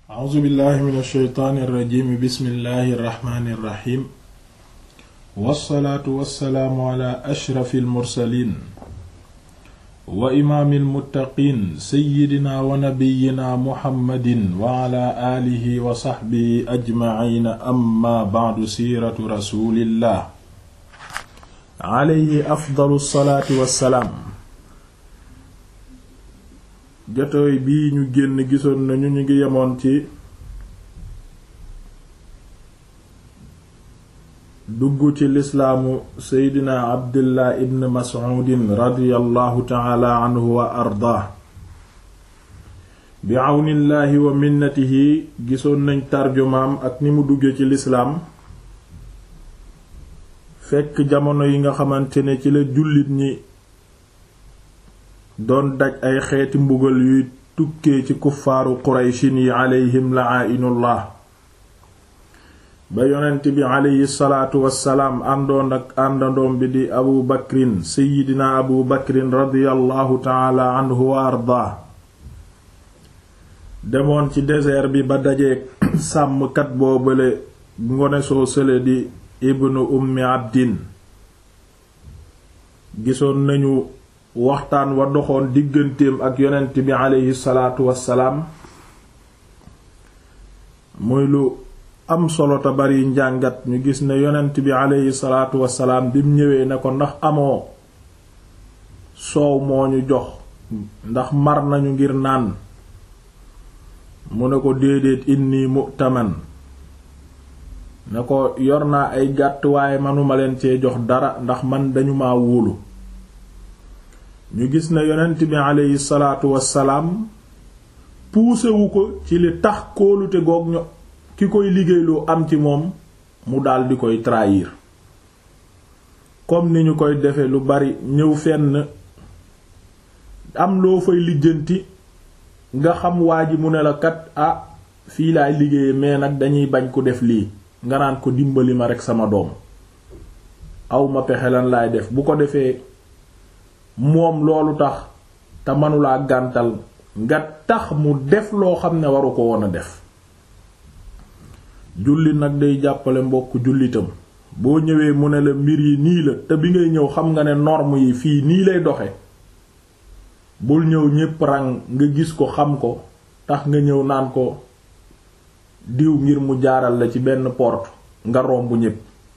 a'uuzu billahi min alsheytaani irrajimi bismillahi irrahmani irrahim wassalaatu wassalaamu ala ashrafi almursalin wa imaami almuttaqiin seyidina wa nabiyina muhammadin wa ala aalihi wa saxbihi ajmaciina amma bacdu siiratu rasulillah alayhi afdalu salaati wassalaam jotooy bii ñu génn gisoon nañu ñu ngi yemoon ci dugg ci lislaamu seydina abdullah ibn mas'uudin radiyallahu taala anhu wa ardaa bi àwnillaahi wa minnatihi gisoon nañ tarjumaam ak ni mu dugge ci lislaam fekk jamono yi nga xamante ne ci la jullit ñi doon daj ay xeeti mbugal yuy tukkee ci kuffaaru qurayshin yi aleyhim la'aa'inullah ba yonent bi aleyhi salaatu wassalaam àndoon ak àndandoom bi di abu bakrin seydina abu bakrin radiyallahu taala anhu wa ardaa demoon ci désert bi ba dajeek sàmmkat boobale ngone soo sële di ibnu ummi abdin gisoon nañu waxtaan wa doxoon digganteem ak yonent bi aleyhi salaatu wassalaam muy lu am solo te bari njàngat ñu gis ne yonent bi aleyhi salaatu wassalaam bim ñëwee ne ko ndax amoo soow moo ñu jox ndax mar nañu ngir naan mu ne ko déedéet inni mu'taman ne ko yor naa ay gàtt waaye manuma leen cee jox dara ndax man dañu ma wóolu ñu gis ne yonent bi aleyhi salaatu wassalaam puusewu ko ci li tax kóolute goog ño ki koy liggéeyloo am ci moom mu daldi koy trahir comme ni ñu koy defe lu bari ñëw fenn am loo fay lijjanti nga xam waa ji mu ne la kat ah fii laay liggéeye mais nag dañuy bañ ko def lii nga naan ko dimbali ma rekk sama doom aw ma pexe lan laay def bu ko defee moom loolu tax te manulaa gàntal nga tax mu def loo xam ne waru ko woon a def jullit nag day jàppale mbokk jullitam boo ñëwee mu ne la mbir yi nii la te bi ngay ñëw xam nga ne norme yi fii nii lay doxe bul ñëw ñépp rang nga gis ko xam ko tax nga ñëw naan ko diw ngir mu jaaral la ci benn porte nga romb ñépp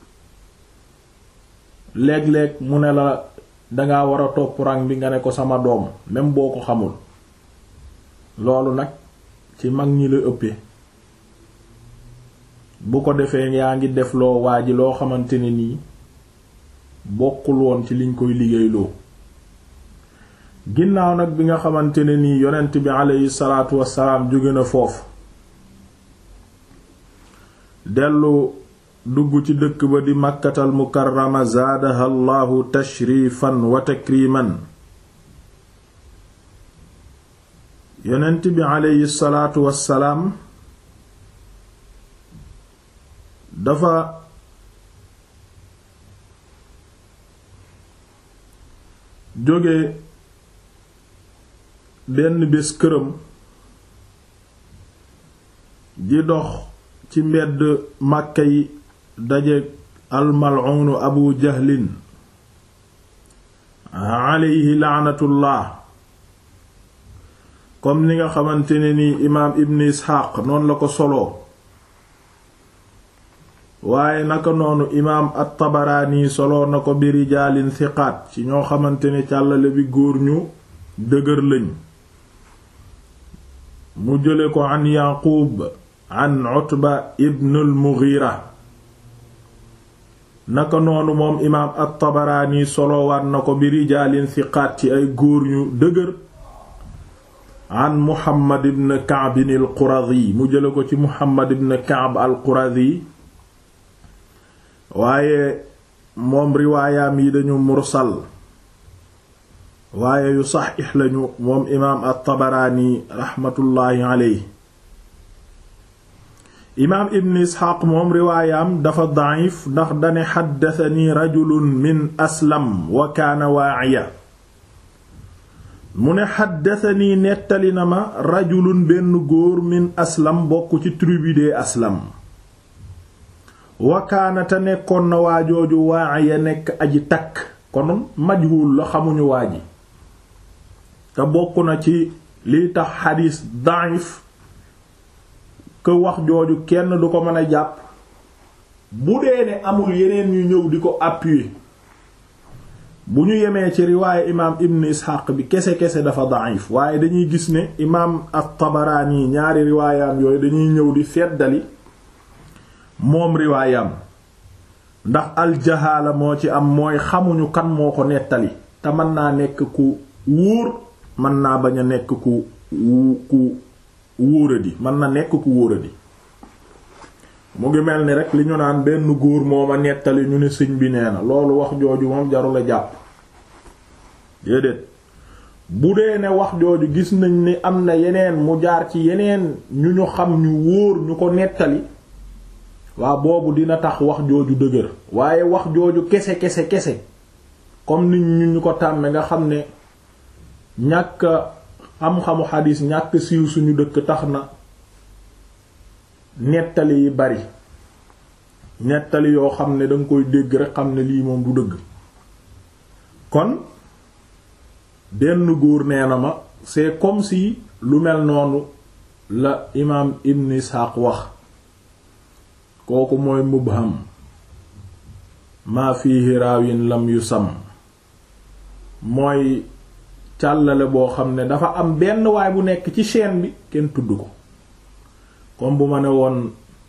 léeg-léeg mu ne la danga war a topp rang bi nga ne ko sama doom même boo ko xamul loolu nag ci mag ñi la ëppee bu ko defee yaa ngi def loo waa ji loo xamante ne nii bokkul woon ci liñ koy liggéeyloo ginnaaw nag bi nga xamante ne nii yonent bi aleyhi salaatu wassalaam jóge na foofu dellu dugg ci dëkk ba di màkkatal mukarrama zaadaha allahu tashrifan wa takriman yonent bi aleyhi salaatu wassalaam dafa jóge benn bés këram di dox ci mbedd màkka yi daje almal'uunu abu jahlin aleyhi laanatullah comme ni nga xamante ne ni imaam ibn isxaaq noonu la ko soloo waaye naka noonu imaam at-tabaraani soloo na ko bi rijaalin thiqaat ci ñoo xamante ne càllale bi góor ñu dëgër lañ mu jële ko an yaquub an utba ibn al-mughira naka noonu moom imaam at-tabaraani soloowaat na ko bi rijaalin thiqaat ci ay góor ñu dëgër an muhammad ibn ka'b al-quradi mu jële ko ci muhammad ibn ka'b al-quradi waaye moom riwaayaam yi dañu mursal waaye yu saxiix lañu moom imaam at-tabaraani raxmatullaahi aleyhi imaam ibn isxaaq moom riwaayaam dafa da'if ndax dane xaddasani rajulun min aslam wa kaana waa'iya mu ne xaddatanii nettali na ma rajulun benn góor min aslam bokk ci tribu de aslam wakaanate nekkoon na waajooju waa ya nekk aji takk kon majhul la xamuñu waa ji te bokk na ci liy tax xadiis daif que wax jooju kenn du ko mën a jàpp bu dee ne amul yeneen ñu ñëw di ko appuyer bu ñu yemee ci riwaaye imaam ibn isxaq bi kese-kese dafa daif waaye dañuy gis ne imaam at-Tabaraani ñaari riwaayam yooyu dañuy ñëw di feddali moom riwaayam ndax aljahaala moo ci am mooy xamuñu kan moo ko nettali te mën naa nekk ku wóor mën naa bañ a nekk ku ku wóoradi mën na nekk ku wóoradi mu ngi mel ni rek li ñu naan benn góor moo ma nettali ñu ne sëñ bi nee na loolu wax jooju moom jarul a jàpp déedéet bu dee ne wax jooju gis nañ ni am na yeneen mu jaar ci yeneen ñu ñu xam ñu wóor ñu ko nettali waa boobu dina tax wax jooju dëgër waaye wax jooju kese kese kese comme nit ñu ñu ko tàmme nga xam ne ñàkk xam-xamu xadiis ñàkk siiw suñu dëkk tax na nettali yi bari nettali yoo xam ne danga koy dégg rek xam ne lii moom du dëgg kon benn góor nee na ma c'est comme si lu mel noonu la imaam Ibn Ishaq wax kooku mooy mubham maa fiihi raawin lam yusam mooy càllale boo xam ne dafa am benn waay bu nekk ci chaîne bi kenn tudd ko comme bu ma ne woon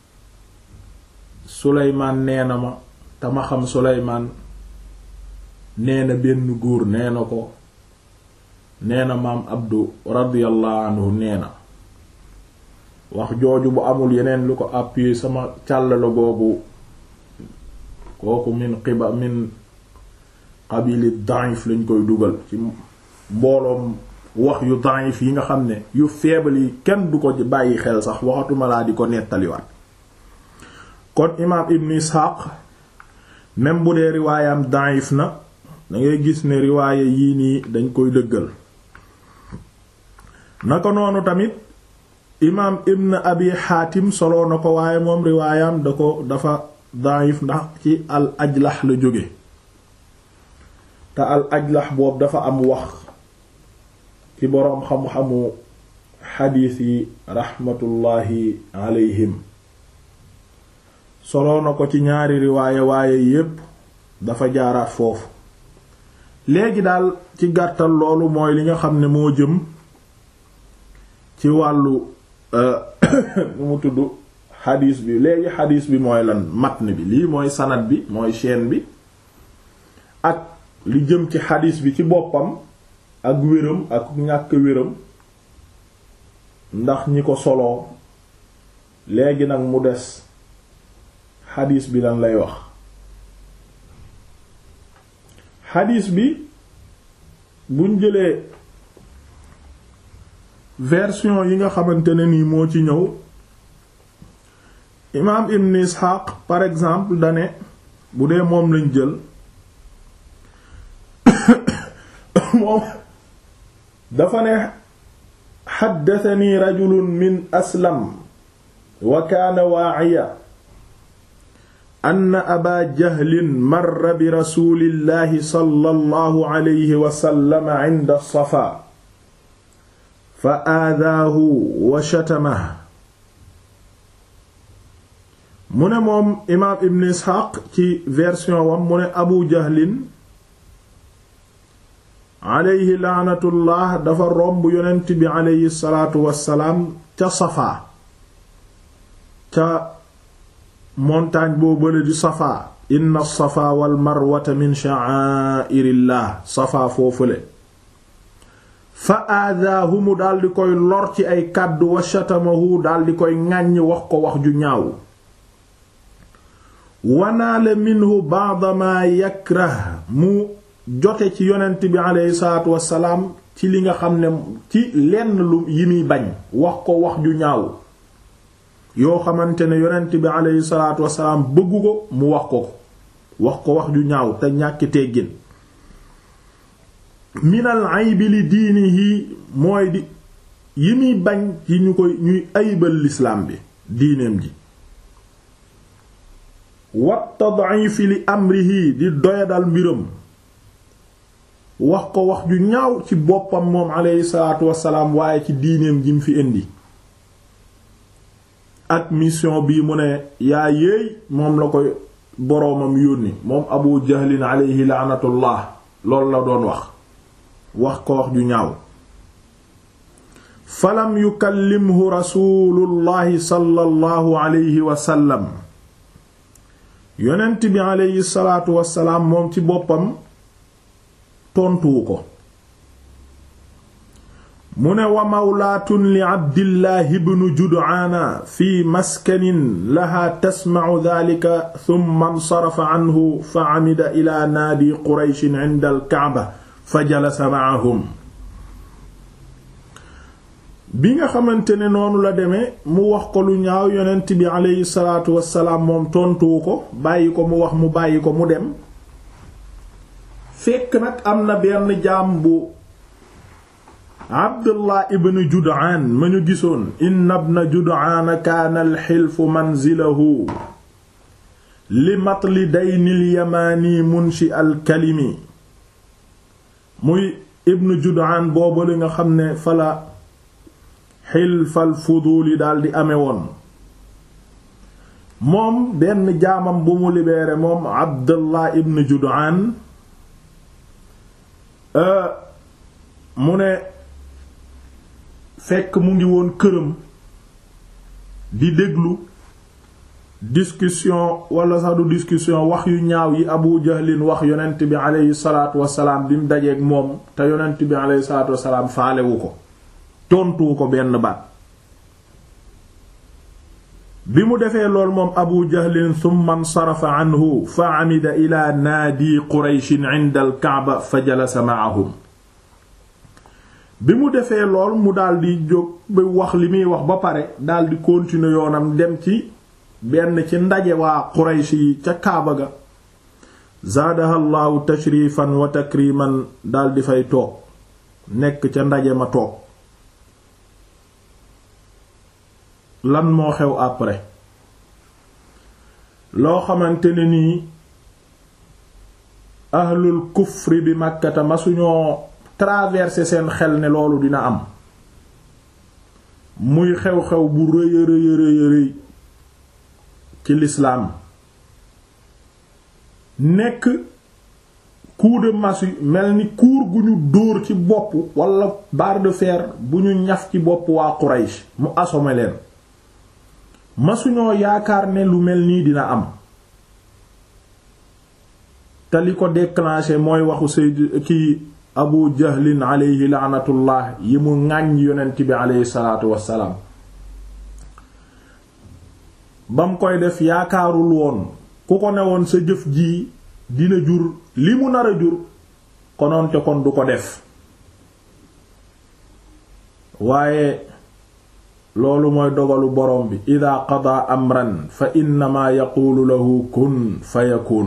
Suleymaan nee na ma te ma xam Suleymaan nee na benn góor nee na ko nee na maam Abdu radiyallahu anhu nee na wax jooju bu amul yeneen lu ko appuyer sama càllale googu kooku min xiba min qabili daif lañ koy dugal ci mbooloom wax yu daif yi nga xam ne yu faible yi kenn du ko bàyyi xel sax waxatuma laa di ko nettaliwaat kon imaam ibn Ishaq même bu dee riwaayam daif na dangay gis ne riwaaya yii nii dañ koy dëggal naka noonu tamit imaam ibn abi xaatim soloo na ko waaye moom riwaayam da ko dafa daif ndax ci al ajlax la jóge te al ajlax boobu dafa am wax ci boroom xam-xamu xadiis yi raxmatullaahi alayhim soloo na ko ci ñaari riwaaye waaye yépp dafa jaaraat foofu léegi daal ci gàttal loolu mooy li nga xam ne moo jëm ci wàllu nu mu tudd xadiis bi léegi xadiis bi mooy lan matn bi lii mooy sanad bi mooy chaîne bi ak li jëm ci xadiis bi ci boppam ak wéram ak ñàkk wéram ndax ñi ko soloo léegi nag mu des xadiis bi lan lay wax xadiis bi buñ jëlee version yi nga xamante ne nii moo ci ñëw imaam ibn Ishaq par exemple dane bu dee moom lañ jël moom dafa ne xaddatani rajulun min aslam wa kaana waaciya anna aba jahlin marra bi rasulillahi sallallahu alayhi wa sallam cinda safa fa aadaahu wa shatamahu mu ne moom imaam ibn isxaaq ci version wam mu ne abu jahlin aleyhi laanatullah dafa romb yonent bi aleyhi salaatu wassalaam ca safaa ca montagne boo bële di safaa inna safaa wal marwata min sha'airillah safaa foofule fa aadaahu mu daldi koy lor ci ay kàddu wa shatamahu daldi koy ŋàññ wax ko wax ju ñaaw wanaale minhu ba'da ma yakrah mu jote ci yonent bi aleyhi salaatu wassalaam ci li nga xam ne ci lenn lu yi muy bañ wax ko wax ju ñaaw yoo xamante ne yonent bi aleyhi salaatu wassalaam bëggu ko mu wax ko ko wax ko wax ju ñaaw te ñàkki teggin minal aybi li diinihi mooy di yi muy bañ ci ñu koy ñuy ayibal lislaam bi diineem ji wat tad'ifi li amrihi di doyadal mbiram wax ko wax ju ñaaw ci boppam moom aleyhi salaatu wassalaam waaye ci diineem ji mu fi indi ak mission bii mu ne yaa yéey moom la koy boroomam yónni moom abu jahlin aleyhi laanatullah loolu la doon wax wax ko wax ju ñaaw falam yukallimhu rasulullahi sallallahu alayhi wasallam yonent bi aleyhi salaatu wassalaam moom ci boppam tontuwu ko mu ne wa mawlaatun li abdillahi bnu jud'aana fi maskanin laha tasmacu dalika thumma nsarafa anhu fa camida ila naadi qurayshin cinda alkacba fa jalasa macahum bi nga xamante ne noonu la demee mu wax ko lu ñaaw yonent bi aleyhi salaatu wassalaam moom tontuwu ko bàyyi ko mu wax mu bàyyi ko mu dem fekk nag am na benn jaam bu abdullah ibn jud'aan ma ñu gisoon inna ibna jud'aan kaana alxilfu manzilahu li matli daynil yamaani munshi alkalimi muy ibn jud'aan boobu li nga xam ne fala xilfal fuduuli daldi ame woon moom benn jaamam bu mu libéré moom abdullah ibn jud'aan mu ne fekk mu ngi woon këram di déglu discussion wala sax du discussion wax yu ñaaw yi abu jahlin wax yonent bi aleyhi salaatu wasalaam bi mu dajeeg moom te yonent bi aleyhi salaatu wasalaam faalewu ko tontuwu ko benn baat bi mu defee lool moom abu jahlin thumma nsarafa anhu fa amida ila naadi qurayshin inda al kaaba fa jalasa ma'ahum bi mu defee lool mu daldi jóg ba wax li muy wax ba pare daldi continuer yoonam dem ci benn ci ndaje waa quraysh yi ca kaaba ga zaadaha llaahu tashrifan wa takriman daldi fay toog nekk ca ndaje ma toog lan moo xew après loo xamante ne nii ahlul kufri bi màkkata ma suñoo traverser seen xel ne loolu dina am muy xew-xew bu rëy a rëy a rëy ci lislaam nekk coup de massue mel ni kuur gu ñu dóor ci bopp wala barre de fer bu ñu ñaf ci bopp waa Quraysh mu assommé leen masuñoo yaakaar ne lu mel nii dina am te li ko déclenché mooy waxu sayd ki abu jahlin aleyhi laanatullah yi mu ŋàññ yonent bi aleyhi salaatu wassalaam bam koy def yaakaarul woon ku ko newoon sa jëf ji dina jur li mu nar a jur konoonte kon du ko def waaye loolu mooy dogalu borom bi ida qada amran fa innama yaquulu lahu kun fa yakun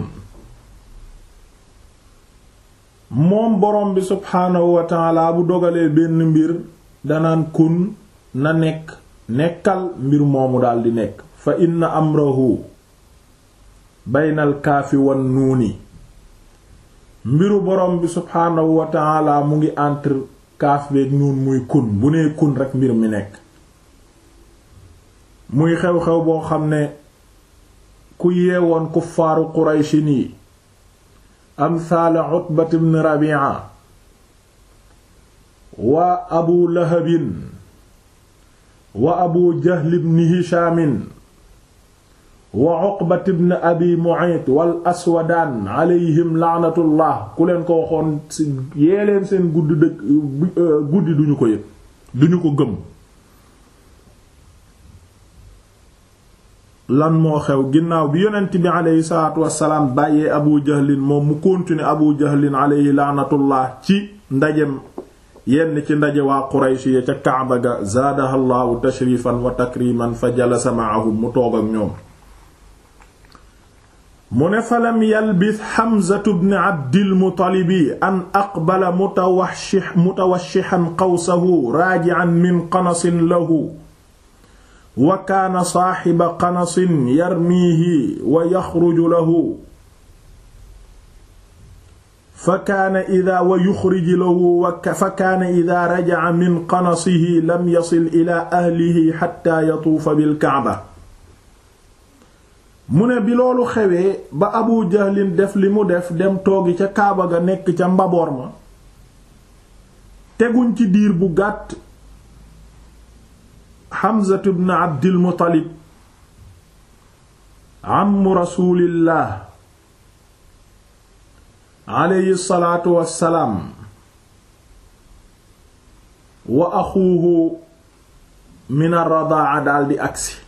moom borom bi subhaanahu wa taala bu dogalee benn mbir danaan kun na nekk nekkal mbir moomu daldi nekk fa inna amrahu baynal kaafi wan nuuni mbiru borom bi subhaanahu wa taala mu ngi entre kaaf beeg nuun muy kun bu nee kun rekk mbir mi nekk muy xew-xew boo xam ne ku yeewoon kuffaaru quraychin yi amsaala utbat ibn rabi'a wa abu lahabin wa abu jahl ibn hishamin wa uqbat ibn abi mu'ayt wal aswadaan alayhim laanatullah ku leen ko waxoon si yee leen seen guddi dëkk guddi duñu ko yëg duñu ko gëm lan moo xew ginnaaw bi yonent bi aleyhi salaatu wassalaam bàyyee abu jahlin moom mu continuer abu jahlin aleyhi laanatullah ci ndajem yenn ci ndaje waa quraysh ya ca kaaba ga zaadaha llaahu tashrifan wa takriman fa jalasa ma'ahum mu toog ak ñoom mu ne falam yalbis xamzatu bni abdilmutalibi an aqbala mutawashi mutawashixan qawsahu raajican min qanasin lahu wa kaana saaxiba qanasin yarmiihi wa yaxruju lahu fa kaana ida wa yuxriju lahu fa kaana ida rajaca min qanasihi lam yasil ila ahlihi xatta yatuufa bilkacba mu ne bi loolu xewee ba abu jahlin def li mu def dem toogi ca kaaba ga nekk ca mbaboor ma teguñ ci diir bu gàtt xamzatu bn abdil muttalib ammu rasulillah aleyhi salaatu wassalaam wa axuuhu min ar-radaa daldi agsi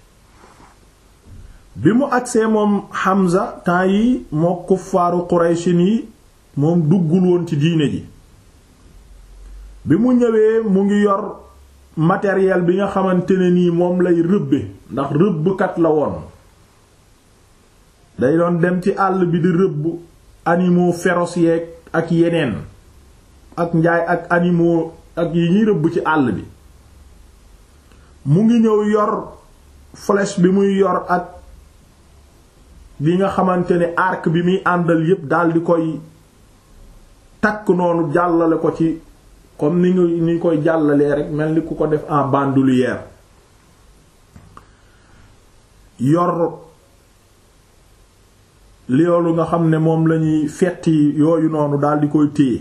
bi mu agsee moom Hamza temps yi moo kuffaaru Qurayshin yi moom duggul woon ci diine ji bi mu ñëwee mu ngi yor matériel bi nga xamante ne nii moom lay rëbbe ndax rëbbkat la woon day doon dem ci àll bi di rëbb animaux féroces yeeg ak yeneen ak njaay ak animaux ak yi ñuy rëbb ci àll bi mu ngi ñëw yor flèche bi muy yor ak bi nga xamante ne arc bi muy àndal yépp dal di koy takk noonu jàllale ko ci comme ni ñu ni koy jàllalee rek mel ni ku ko def en bandoulière yor loolu nga xam ne moom lañuy fetti yooyu noonu dal di koy téye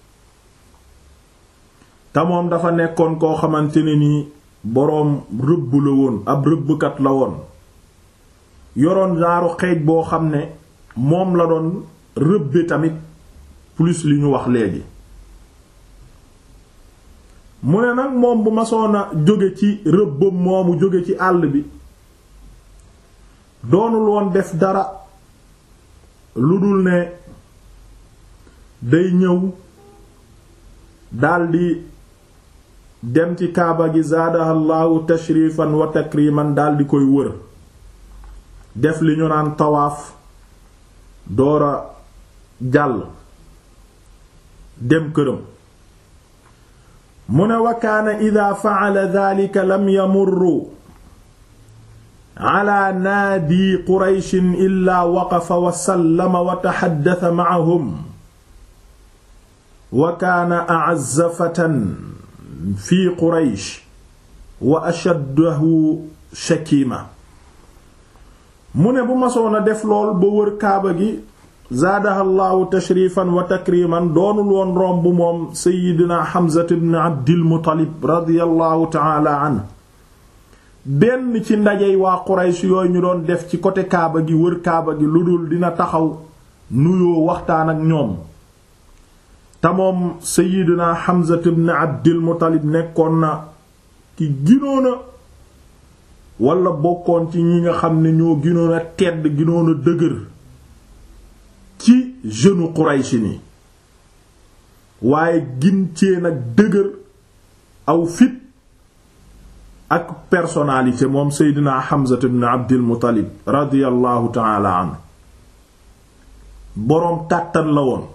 te moom dafa nekkoon koo xamante ne ni boroom rëbb la woon ab rëbbkat la woon yoroon genre xeej boo xam ne moom la doon rëbbe tamit plus li ñu wax léegi mu ne nag moom bu masoon a jóge ci rëbbam moomu jóge ci àll bi doonul woon def dara lu dul ne day ñëw daldi dem ci kaaba gi zaadahallahu tashrifan wa takriman daldi koy wër def li ñu naan tawaaf doora jàll dem këram mu ne wa kaana ida fa'ala dhalika lam yamurru ala naadi qurayshin illa waqafa wa sallama wa taxaddasa ma'ahum wa kaana a'azza fatan fi quraysh wa ashaddahu shakima mu ne bu masoon a def lool ba wër kaaba gi zaadahallahu tashrifan wa takriman doonul woon romb moom seydina Hamza ibn Abdil Muttalib radiyallahu ta'ala anhu benn ci ndajey waa Quraysh yooyu ñu doon def ci côté kaaba gi wër kaaba gi lu dul dina taxaw nuyoo waxtaan ak ñoom te moom seydina Hamza ibn Abdil Muttalib nekkoon na ki ginoona wala bokkoon ci ñi nga xam ne ñoo ginoon a tedd ginoon a dëgër ci jeune Quraysh ni waaye gincee nag dëgër aw fit ak personnalité moom Seydina Hamza ibn Abdil Muttalib radiyallahu ta'ala anhu boroom kàttan la woon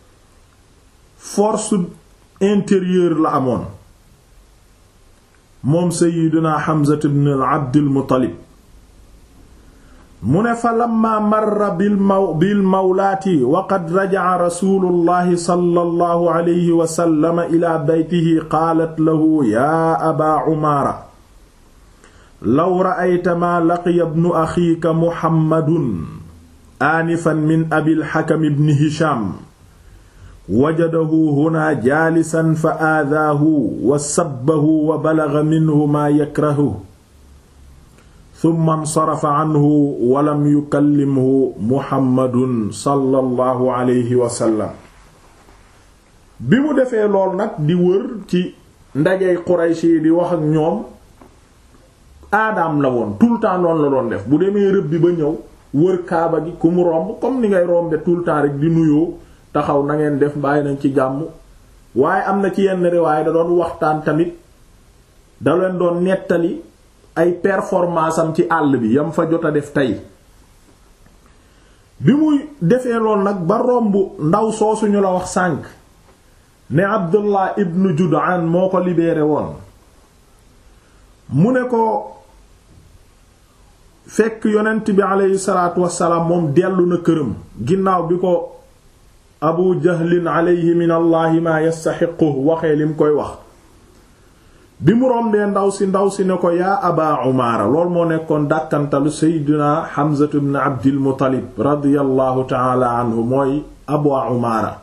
force intérieure la amoon moom Seydina Hamza ibn Abdil Muttalib mu ne fa lamma marra bil maw bil mawlaati wa qad raja'a rasuulullahi sallallahu alayhi wa sallam ila baytihi qaalat lahu yaa abaa umaara law ra'ayta maa laqiya ibnu axiika muhammadun aanifan min abil hakam ibn hisham wajadahu huna jaalisan fa aadaahu wa sabbahu wa balaga minhu maa yakrahu summa nsarafa anhu walam yukallimhu muhammadun sallallahu alayhi wa sallam bi mu defee lool nag di wër ci ndajey Quraysh yi di wax ak ñoom aadaam la woon tout le temps noonu la doon def bu demee rëbb bi ba ñëw wër kaaba gi ku mu romb comme ni ngay rombe tout le temps rek di nuyoo taxaw na ngeen def bàyyi nañ ci jàmm waaye am na ci yenn riwaay da doon waxtaan tamit da leen doon nettali ay performance am ci àll bi yam fa jot a def tey bi muy defee lool nag ba romb ndaw soosuñu la wax sànk ne Abdullah ibn Jud'an moo ko libéré woon mu ne ko fekk yonent bi aleyhi salaatu wassalaam moom dellu na këram ginnaaw bi ko Abu Jahlin aleyhi min allahi ma yastaxiqu waxee lim koy wax bi mu rombee ndaw si ndaw si ne ko yaa aba umaara lool moo nekkoon dàkkantalu seydina Hamzatu ibn Abdil Muttalib radiyallahu taala anhu mooy abu umaara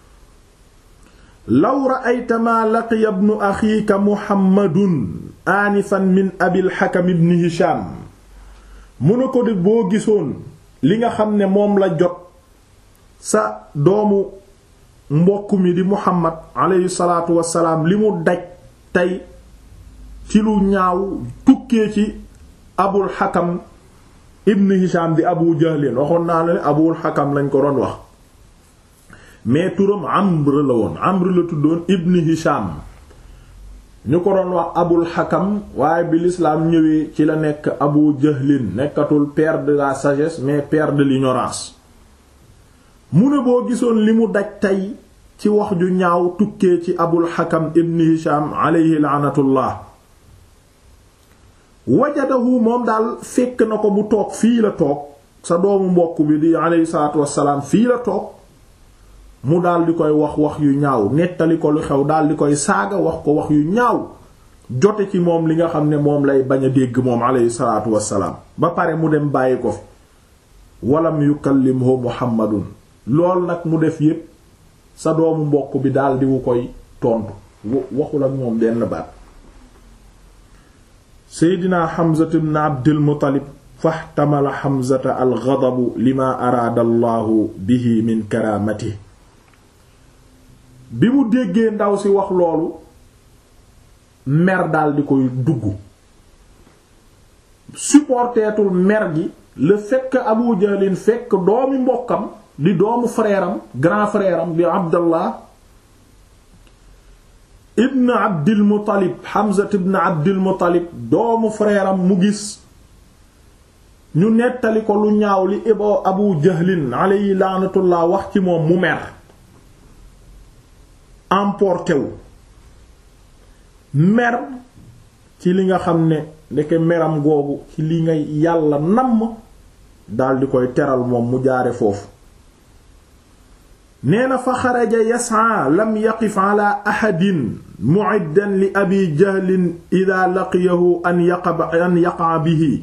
law ra'ayta maa laqiya ibnu axiika muhammadun aanifan min abil hakam ibn hisham mu ne ko di boo gisoon li nga xam ne moom la jot sa doomu mbokk mi di muhammad aleyhi salaatu wassalaam li mu daj tey ci lu ñaaw tukkee ci abul hakam ibn hisham di abu jahlin waxoon naa la ne abul hakam lañ ko doon wax mais turam amr la woon amr la tuddoon ibn hisham ñu ko doon wax abul hakam waaye bi l'islam ñëwee ci la nekk abu jahlin nekkatul père de la sagesse mais père de l'ignorance mu ne boo gisoon li mu daj tey ci wax ju ñaaw tukkee ci abul hakam ibn hisham aleyhi laanatullah wajadahu moom daal fekk na ko mu toog fii la toog sa doomu mbokk bi di aleyhi salaatu wassalaam fii la toog mu daal di koy wax wax yu ñaaw nettali ko lu xew daal di koy saaga wax ko wax yu ñaaw jote ci moom li nga xam ne moom lay bañ a dégg moom aleyhi salaatu wassalaam ba pare mu dem bàyyi ko fi walam yukallimhu muhammadun lool nag mu def yépp sa doomu mbokk bi daal di wu koy tontu waxul ak moom benn baat seydina xamzatu ibn abdil muttalib faxtamala xamzata al ghadabu lima araada allahu bihi min karaamati bi mu déggee ndaw si wax loolu mer dal di koy dugg supporteetul mer gi le fait que abu jahlin fekk doomi mbokkam di doomu frère am grand frère am di abdallah ibn abdil muttalib hamza ibn abdil muttalib doomu frère am mu gis ñu nettali ko lu ñaaw li ibo abu jahlin alayhi laanatullah wax ci moom mu mer emporté wu mer ci li nga xam ne ndeke meram googu ci li nga yàlla namm daldi koy teral moom mu jaare foofu nee na fa xaraja yasaa lam yaqif ala ahadin mu'iddan li abi jahlin ida laqiyahu an yaqa an yaqa bihi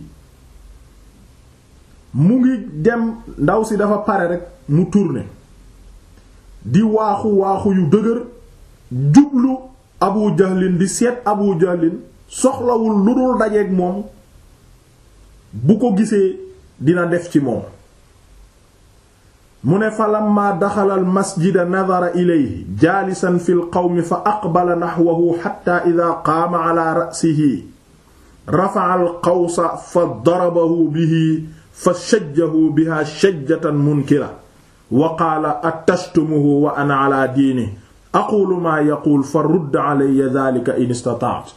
mu ngi dem ndaw si dafa pare rek mu tourné di waaxu waaxu yu dëgër jublu abu jahlin di seet abu jahlin soxlawul lu dul dajeeg moom bu ko gisee dina def ci moom mu ne fa lamma daxala al masjida nadara ilayhi jaalisan fi l qawmi fa aqbala naxwahu xatta ida qaama ala ra'sihi rafa'a al qawsa fa darabahu bihi fa shajjahu biha shajjatan munkira wa qaala attashtumuhu wa ana ala diini aqulu maa yaquul fa rudd alayya dhalika in istata'ta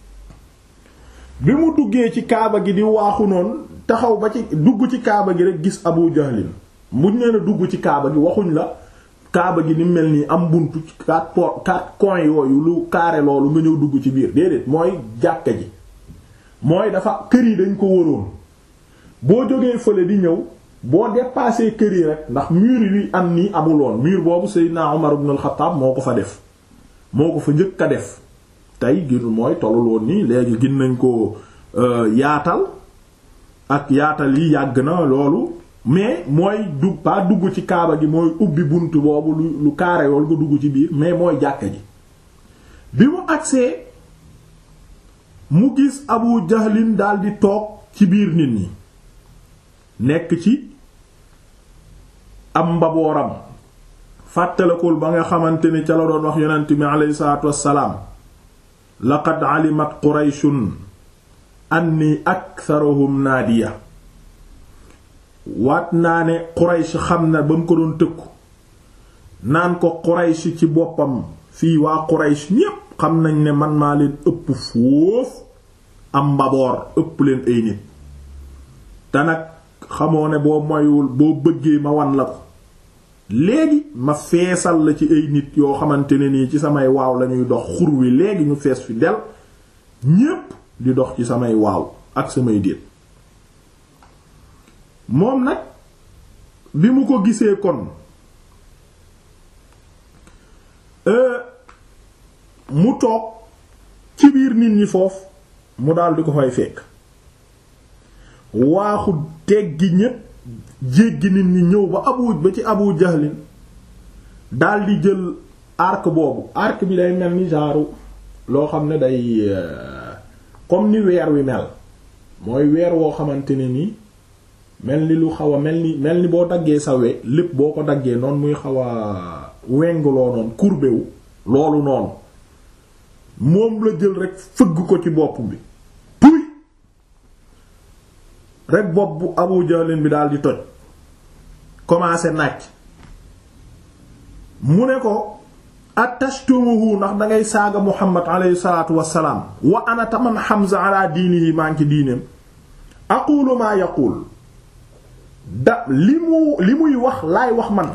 bi mu duggee ci kaaba gi di waaxu noonu taxaw ba ci dugg ci kaaba gi rek gis abu jahlin muñ nee na dugg ci kaaba gi waxuñ la kaaba gi ni mel nii am buntu quatre po quatre coins yooyu lu carré loolu nga ñëw dugg ci biir déedéet mooy jàkka ji mooy dafa kër yi dañ ko wëroon boo jógee fële di ñëw boo dépassé kër yi rek ndax mur yi am nii amuloon mur boobu Seydina Umar ibn al-Khattab moo ko fa def moo ko fa njëkk a def tey gir mooy tolluloon nii léegi gin nañ ko yaatal ak yaatal yi yàgg na loolu mais mooy du pas dugg ci kaaba gi mooy ubbi bunt boobu lu lu kaare yool nga dugg ci biir mais mooy jàkka ji bi mu agsee mu gis Abu Jahlin daldi toog ci biir nit ñi nekk ci am mbabooram fàttalakul ba nga xamante ni ca la doon wax yonent mi aleyhi salaatu wassalaam laqad alimat qurayshun anni aktharuhum naadiya waat naa ne quraysh xam na ba mu ko doon tëkku naan ko quraysh ci boppam fii waa quraysh ñépp xam nañ ne man maa leen ëpp foofu am mbaboor ëpp leen ay nit te nag xamoo ne boo moywul boo bëggee ma wan la ko léegi ma feesal la ci ay nit yoo xamante ne nii ci samay waaw lañuy dox xur wi léegi ñu fees fi del ñépp di dox ci samay waaw ak samay déet moom nag bi mu ko gisee kon mu toog ci biir nit ñi foofu mu daal di ko fay fekk waaxu teggi ñépp jéggi nit ñi ñëw ba abu ba ci abu jahlin daal di jël arc boobu arc bi day mel ni genre loo xam ne day comme ni weer wi mel mooy weer woo xamante ne ni mel ni lu xaw a mel ni mel ni boo daggee sa we lépp boo ko daggee noonu muy xaw a wengloo noonu courbé wu loolu noonu moom la jël rek fëgg ko ci bopp bi puy rek bopp bu Abu Jahlin bi daal di toj commencé nàcc mu ne ko attashtumuhu ndax dangay saaga Muhammad alayhi salaatu wassalaam wa ana taman Hamza ala diinihi maa ngi ci diineem aqulu maa yaqul da li mu li muy wax laay wax man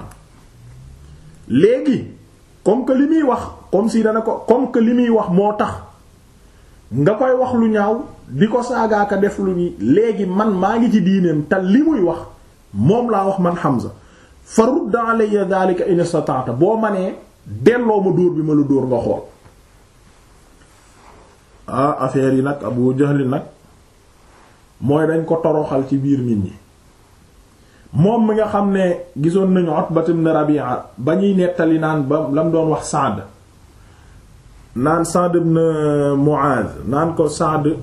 léegi comme que li muy wax comme si dana ko comme que li muy wax moo tax nga koy wax lu ñaaw di ko saagaaka def lu ni léegi man maa ngi ci diineem te li muy wax moom laa wax man Hamza fa rudd alayya dhalika in istata'ta boo ma nee delloo ma dóor bi ma la dóor nga xool ah affaire yi nag Abu Jahl nag mooy dañ ko toroxal ci biir nit ñi moom mi nga xam ne gisoon nañu Utbat ibn Rabi'a ba ñuy nettali naan ba lam doon wax Sa'd naan Sa'd ibn Mu'adh naan ko Sa'd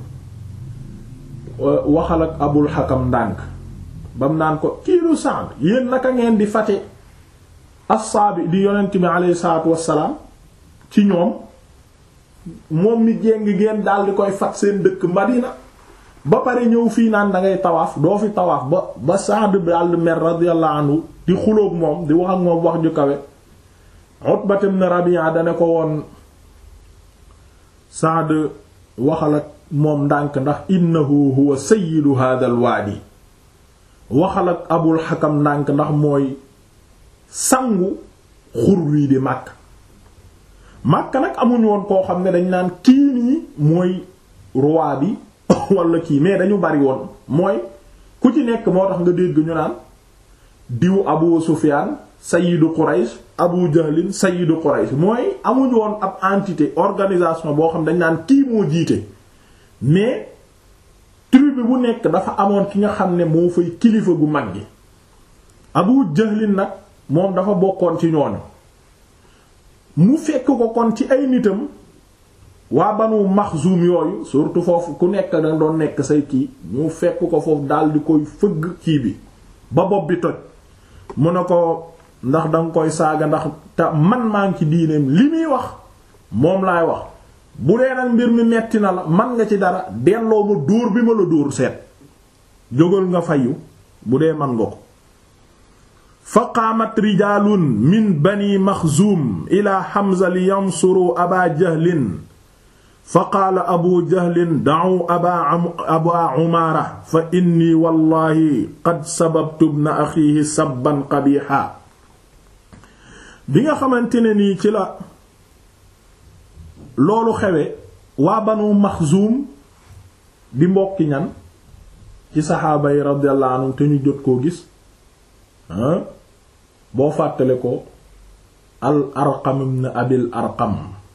waxal ak Abul Hakam ndànk bam naan ko kiiru Sa'd yéen naka ngeen di fate assaabi di yonent bi alayhi salaatu wassalaam ci ñoom moom mi jéng ngeen daal di koy fat seen dëkk Madina ba pare ñëw fii naan da ngay tawaaf doo fi tawaaf ba ba Sa'd daal mer radiyallahu anhu di xuloog moom di wax ak moom wax ju kawe Utbat ibn Rabi'a dane ko woon Sa'd waxal ak moom ndànk ndax innahu huwa sayyidu hadha al waadi waxal ak Abul Hakam ndànk ndax mooy sangu xur wii di màkk màkk nag amuñ woon koo xam ne dañ naan kii nii mooy roi bi wala kii mais dañu bari woon mooy ku ci nekk moo tax nga dégg ñu naan diw Abu Sufyan sayyidu Quraysh Abu Jahlin sayyidu Quraysh mooy amuñ woon ab entité organisation boo xam dañ naan kii moo jiite mais tribu bu nekk dafa amoon ki nga xam ne moo fay kilifa gu mag gi Abu Jahlin nag moom dafa bokkoon ci ñooñu mu fekk ko kon ci ay nitam waa Banu Maxzum yooyu surtout foofu ku nekk da doon nekk say kii ñu fekk ko foofu daal di koy fëgg kii bi ba bopp bi toj mu ne ko ndax danga koy saaga ndax te man maa ngi ci diineem li muy wax moom laay wax bu dee nag mbir mi metti na la man nga ci dara delloo ma dóor bi ma la dóor seet jógal nga fayu bu dee man nga ko fa qaamat rijaalun min bani maxzuum ila Hamza li yansuru aba jahlin fa qaala abu jahlin da'u aba aba umaara fa inni wallahi qad sababtu ibna axiihi sabban qabiixa bi nga xamante ne nii ci la loolu xewe waa banu maxzuum di mbokki ñan ci saxaaba yi radiyallahu anhum te ñu jot koo gis boo fàttale ko al arqam ibn abil arqam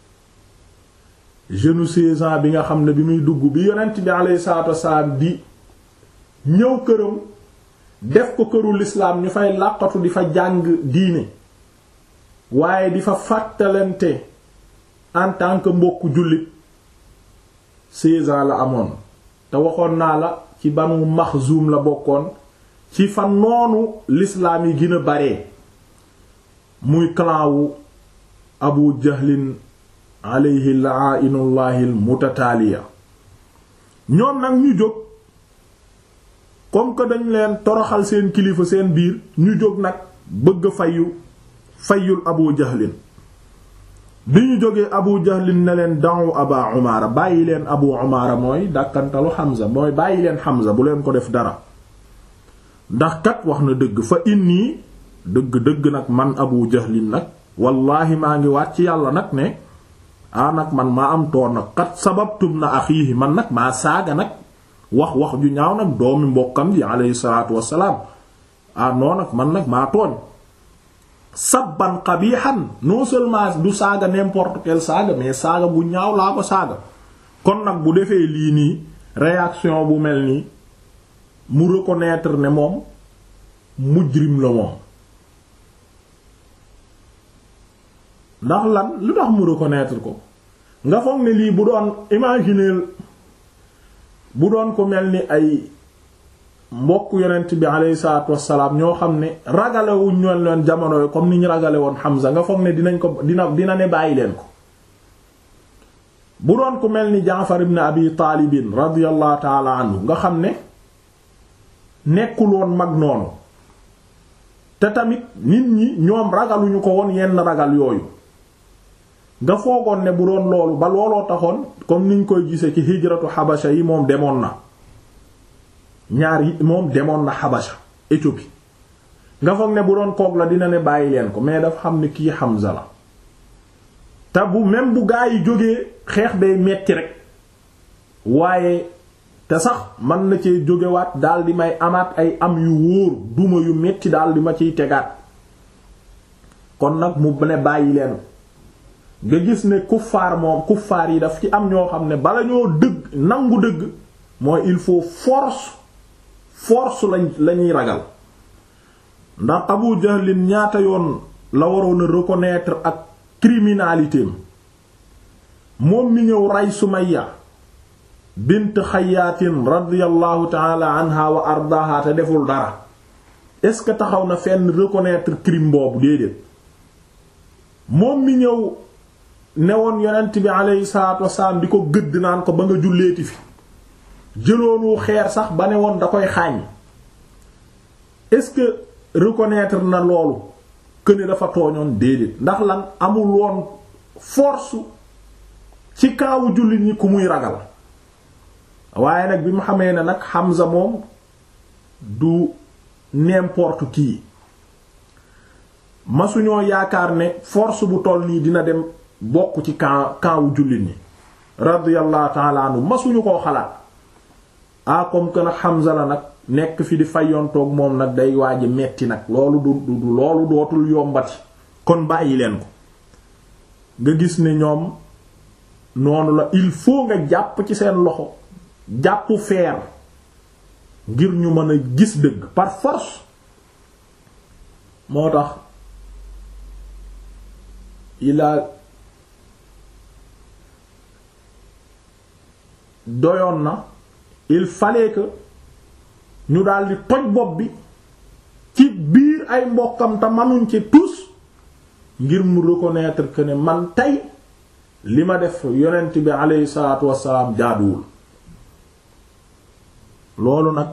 jeune seize ans bi nga xam ne bi muy dugg bi yonent bi alayhi salaatu wasalaam di ñëw këram def ko këru lislaam ñu fay làqatu di fa jàng diine waaye di fa fàttalante en tant que mbokku jullit seize ans la amoon te waxoon naa la ci banu maxzuum la bokkoon ci fa noonu lislaam yi gën a bare muy clan wu abu jahlin alayhi la'ainullahi almutataaliya ñoom nag ñu jóg comme que dañ leen toroxal seen kilifa seen biir ñu jóg nag bëgg fayu fayul abu jahlin bi ñu jógee abu jahlin ne leen da'u aba umaara bàyyi leen abu umaara mooy dàkkantalu Hamza mooy bàyyi leen Hamza bu leen ko def dara ndax kat wax na dëgg fa inni dëgg dëgg nag man abu jahlin nag wallaahi maa ngi waat ci yàlla nag ne ah nag man maa am toor nag kat sababtum na axiihi man nag maa saaga nag wax wax ju ñaaw nag doomi mbokkam ji alayhi salaatu wassalaam ah non nag man nag maa tooñ sabban qabihan non seulement du saaga n'importe quel saaga mais saaga bu ñaaw laa ko saaga kon nag bu defee lii nii réaction bu mel nii mu reconnaître ne moom mujrim la moom ndax lan lu tax mu reconnaître ko nga foog ne lii bu doon imaginer bu doon ko mel ni ay mbokk yonent bi alayhi salaatu wassalaam ñoo xam ne ragalewuñ ñoon leen jamono yi comme ni ñu ragale woon Hamza nga foog ne dinañ ko dina dina ne bàyyi leen ko bu doon ko mel ni Jaafar ibn Abi Taalibin radiyallahu taala anhu nga xam ne nekkul woon mag noonu te tamit nit ñi ñoom ragaluñu ko woon yenn ragal yooyu nga foogoon ne bu doon loolu ba looloo taxoon comme niñ koy gise ci hijratu xabasha yi moom demoon na ñaar yi moom demoon na xabasha Éthiopie nga foog ne bu doon koog la dina ne bàyyi leen ko mais dafa xam ne kii Hamza la te bu même bu gaa yi jógee xeex day metti rek waaye te sax mën na cee jógewaat daal di may amaat ay am yu wóor duma yu metti daal di ma ciy tegaat kon nag mu ne bàyyi leen nga gis ne kuffaar moom kuffaar yi daf ci am ñoo xam ne bala ñoo dëgg nangu dëgg mooy il faut force force lañ lañuy ragal ndax Abu Jahlin ñaata yoon la waroon a reconnaître ak criminalité moom mi ñëw rey Sumayya bint Xayyaatin radiyallahu ta'ala anha wa ardaaha te deful dara est-ce que taxaw na fenn reconnaître crime boobu déedéet moom mi ñëw newoon yonent bi aleyhi salaatu wasalaam di ko gëdd naan ko ba nga julleeti fi jëloonu xeer sax ba ne woon da koy xaañ est-ce que reconnaître na loolu que ne dafa tooñoon déedéet ndax lan amul woon force ci kaawu jullit ñi ku muy ragal waaye nag bi mu xamee ne nag Hamza moom du n'importe qui masuñoo yaakaar ne force bu toll nii dina dem bokk ci camp camp wu jullit ñi radiyallahu ta'ala anhu masuñu koo xalaat ah comme que nag Hamza la nag nekk fi di fayontoog moom nag day waaji metti nag loolu du du loolu dootul yombati kon bàyyi leen ko nga gis ne ñoom noonu la il faut nga jàpp ci seen loxo jàpp feer ngir ñu mën a gis dëgg par force moo tax il a doyoon na il fallait que ñu daldi toj bopp bi ci biir ay mbokkam te manuñ ci tous ngir mu reconnaître que ne man tey li ma def yonent bi aleyhi salaatu wassalaam jaaduwul loolu nag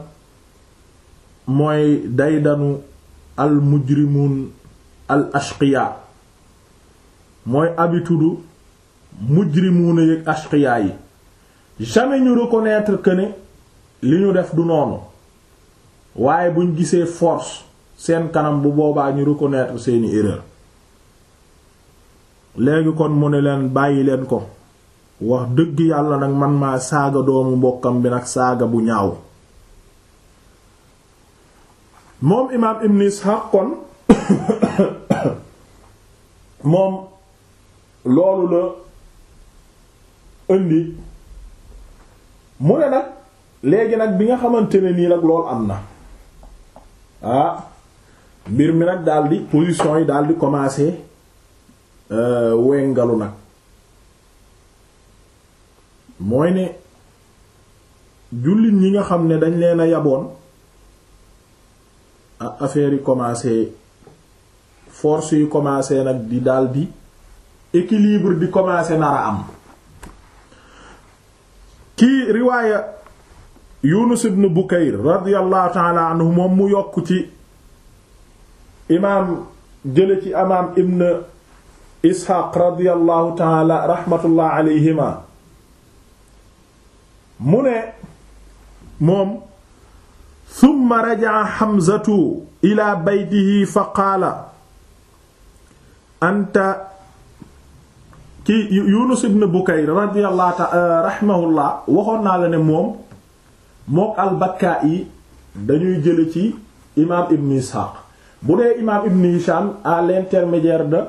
mooy daydanu al mujrimun al ashqiya mooy habitude mujrimuuna yëg ashqiya yi jamais ñu reconnaître que ne li ñu def du noonu waaye buñ gisee force seen kanam bu boobaa ñu reconnaître seeni erreur léegi kon mu ne leen bàyyi leen ko wax dëgg yàlla nag man maa saaga doomu mbokkam bi nag saaga bu ñaaw moom imaam ibn Ishaq kon moom loolu la indi mu ne nag léegi nag bi nga xamante ne nii nag loolu am na ah mbir mi nag daldi position yi daldi commencer wengalu nag mooy ne jullit ñi nga xam ne dañ leen a yaboon ah affaire yi commencer force yi commencer nag di daldi équilibre di commencer nar a am kii riwaaya Yunus ibn Bukayr radiyallahu ta'ala anhu moom mu yokk ci imaam jële ci imaam ibn Ishaq radiyallahu ta'ala rahmatullah alayhima mu ne moom thumma raja'a Hamzatu ila baytihi fa qaala anta ki Yunus ibn Bukayr radiyallahu ta'ala rahimahullah waxoon naa la ne moom mook al-Bakka'i dañuy jële ci imaam Ibn Ishaq bu dee imaam Ibn Hisham à l'intermédiaire de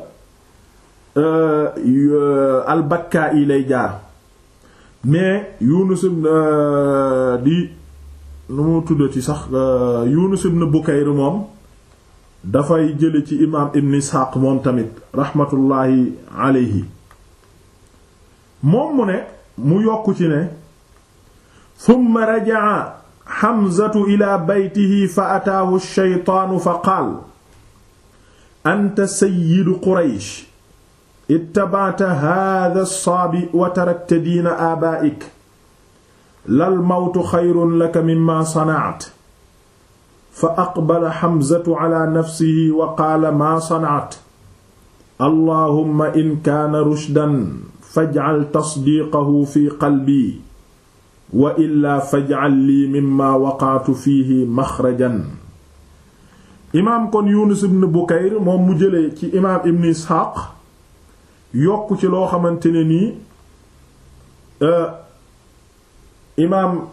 al-Bakka'i lay jaar mais Yunus ibn di nu mu tuddati sax Yunus ibn Bukayr moom dafay jële ci imaam Ibn Ishaq moom tamit rahmatullahi alayhi moom mu ne mu yokk ci ne thumma raja'a Hamzatu ila baytihi fa ataahu ash-shaytaanu fa qaal anta sayyidu Quraysh ittaba'ta haadha as-saabi wa tarakta diina aabaa'ik lal mawtu xayrun laka mimmaa sana'ta fa aqbala Hamzatu ala nafsihi wa qaala maa sana'ta allahumma in kaana rushdan faj'al tasdiiqahu fi qalbii wa illaa faj'al lii mimmaa waqa'tu fiihi maxrajan imaam kon Yunus ibn Bukayr moom mu jëlee ci imaam Ibn Isxaaq yokk ci loo xamante ne nii imaam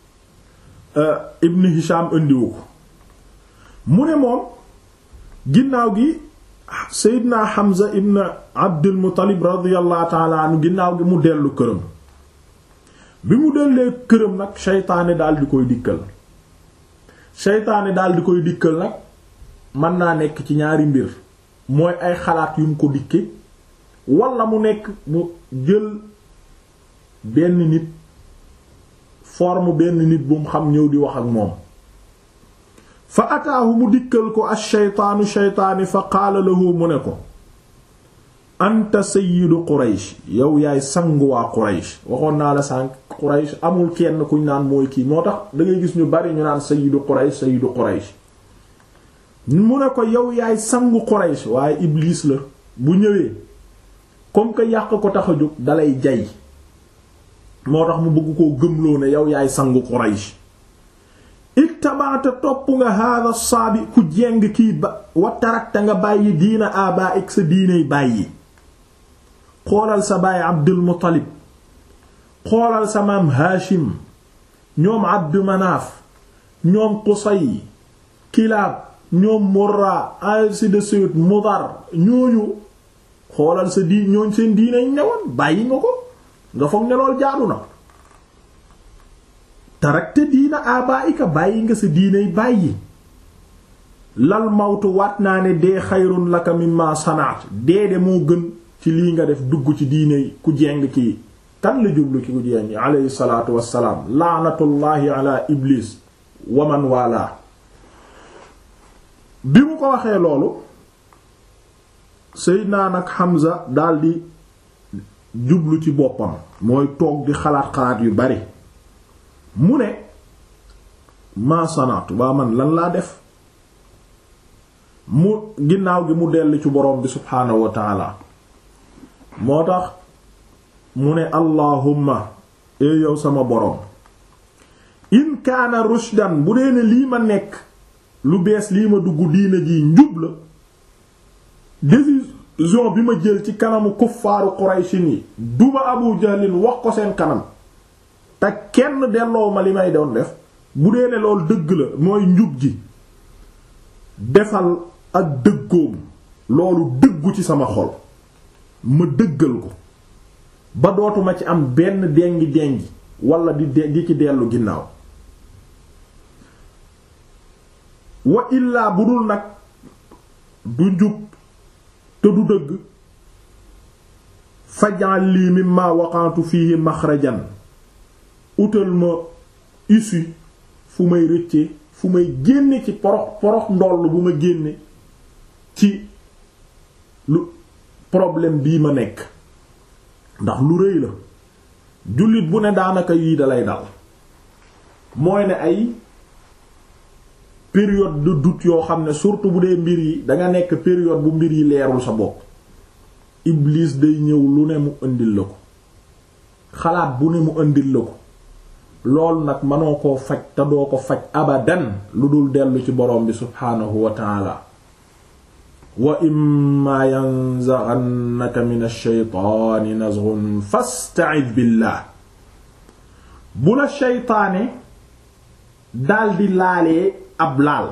Ibn Hisham indiwu ko mu ne moom ginnaaw gi Seydina Hamza ibn Abdul Muttalib radiyallahu ta'ala anhu ginnaaw gi mu dellu këram bi mu dellee këram nag seytaane daal di koy dikkal seytaane daal di koy dikkal nag mën naa nekk ci ñaari mbir mooy ay xalaat yu mu ko dikke walla mu nekk mu jël benn nit forme benn nit bu mu xam ñëw di wax ak moom fa ataahu mu dikkal ko ash-shaytaanu shaytaani fa qaala lahu mu ne ko anta sayyidu quraysh yow yaay sangu waa quraysh waxoon naa la sànq quraysh amul kenn kuñ naan mooy kii moo tax da ngay gis ñu bari ñu naan sayyidu quraysh sayyidu quraysh mu ne ko yow yaay sangu quraysh waaye iblis la bu ñëwee comme que yàq ko tax a jóg dalay jay moo tax mu bëgg koo gëmloo ne yow yaay sangu quraysh ittabaata topp nga hada saabi ku jeng kii ba wa tarakta nga bàyyi diina aba ik sa diinay bàyyi xoolal sa baay abdul muttalib xoolal sa maam haashim ñoom abdu manaaf ñoom qusay kilaab ñoom murra ainsi de suite mudar ñooñu xoolal sa diin ñooñ seen diinay newoon bàyyi nga ko nga foog ne lool jaadu na tarakte diina abaika bàyyi nga sa diinay bàyyi lal mawtu waat naa ne dee xayrun laka mimma sanaat dee de moo gën ci lii nga def dugg ci diinay ku jeng kii kan la jublu ki ku jeng alayhi salaatu wassalaam laanatullaahi ala iblis waman wala bi mu ko waxee loolu Seydina nag Hamza daldi jublu ci boppam mooy toog di xalaat xalaat yu bari mu ne maa sanaatu waa man lan laa def mu ginnaaw gi mu dellu ci boroom bi subhaanahu wa taala moo tax mu ne allahumma ee yow sama boroom in kaana rushdan bu dee ne lii ma nekk lu bees lii ma dugg diina ji njub la décision bi ma jël ci kanamu kuffaaru qurayshin yi duma abu jahlin wax ko seen kanam te kenn delloo ma li may doon def bu dee ne loolu dëgg la mooy njub ji defal ak dëggoom loolu dëggu ci sama xol ma dëggal ko ba dootuma ci am benn dengi dengi wala di di ci dellu ginnaaw wa illaa bu dul nag du njub te du dëgg fajal lii mimma waqantu fihi maxrajan utal ma issue fu may rëcce fu may génne ci porox porox ndoll bu ma génne ci lu problème bii ma nekk ndax lu rëy la jullit bu ne daanaka yii dalay dal mooy ne ay période de doute yoo xam ne surtout bu dee mbir yi danga nekk période bu mbir yi leerul sa bopp Iblis day ñëw lu ne mu indil la ko xalaat bu ne mu indil la ko loolu nag mënoo koo faj te doo ko faj abadan lu dul dellu ci borom bi subhaanahu wa taala wa imma yanzaghannaka min ash-shaytaani nazghun fasta'id billah bu la shaytaane daldi laalee ab laal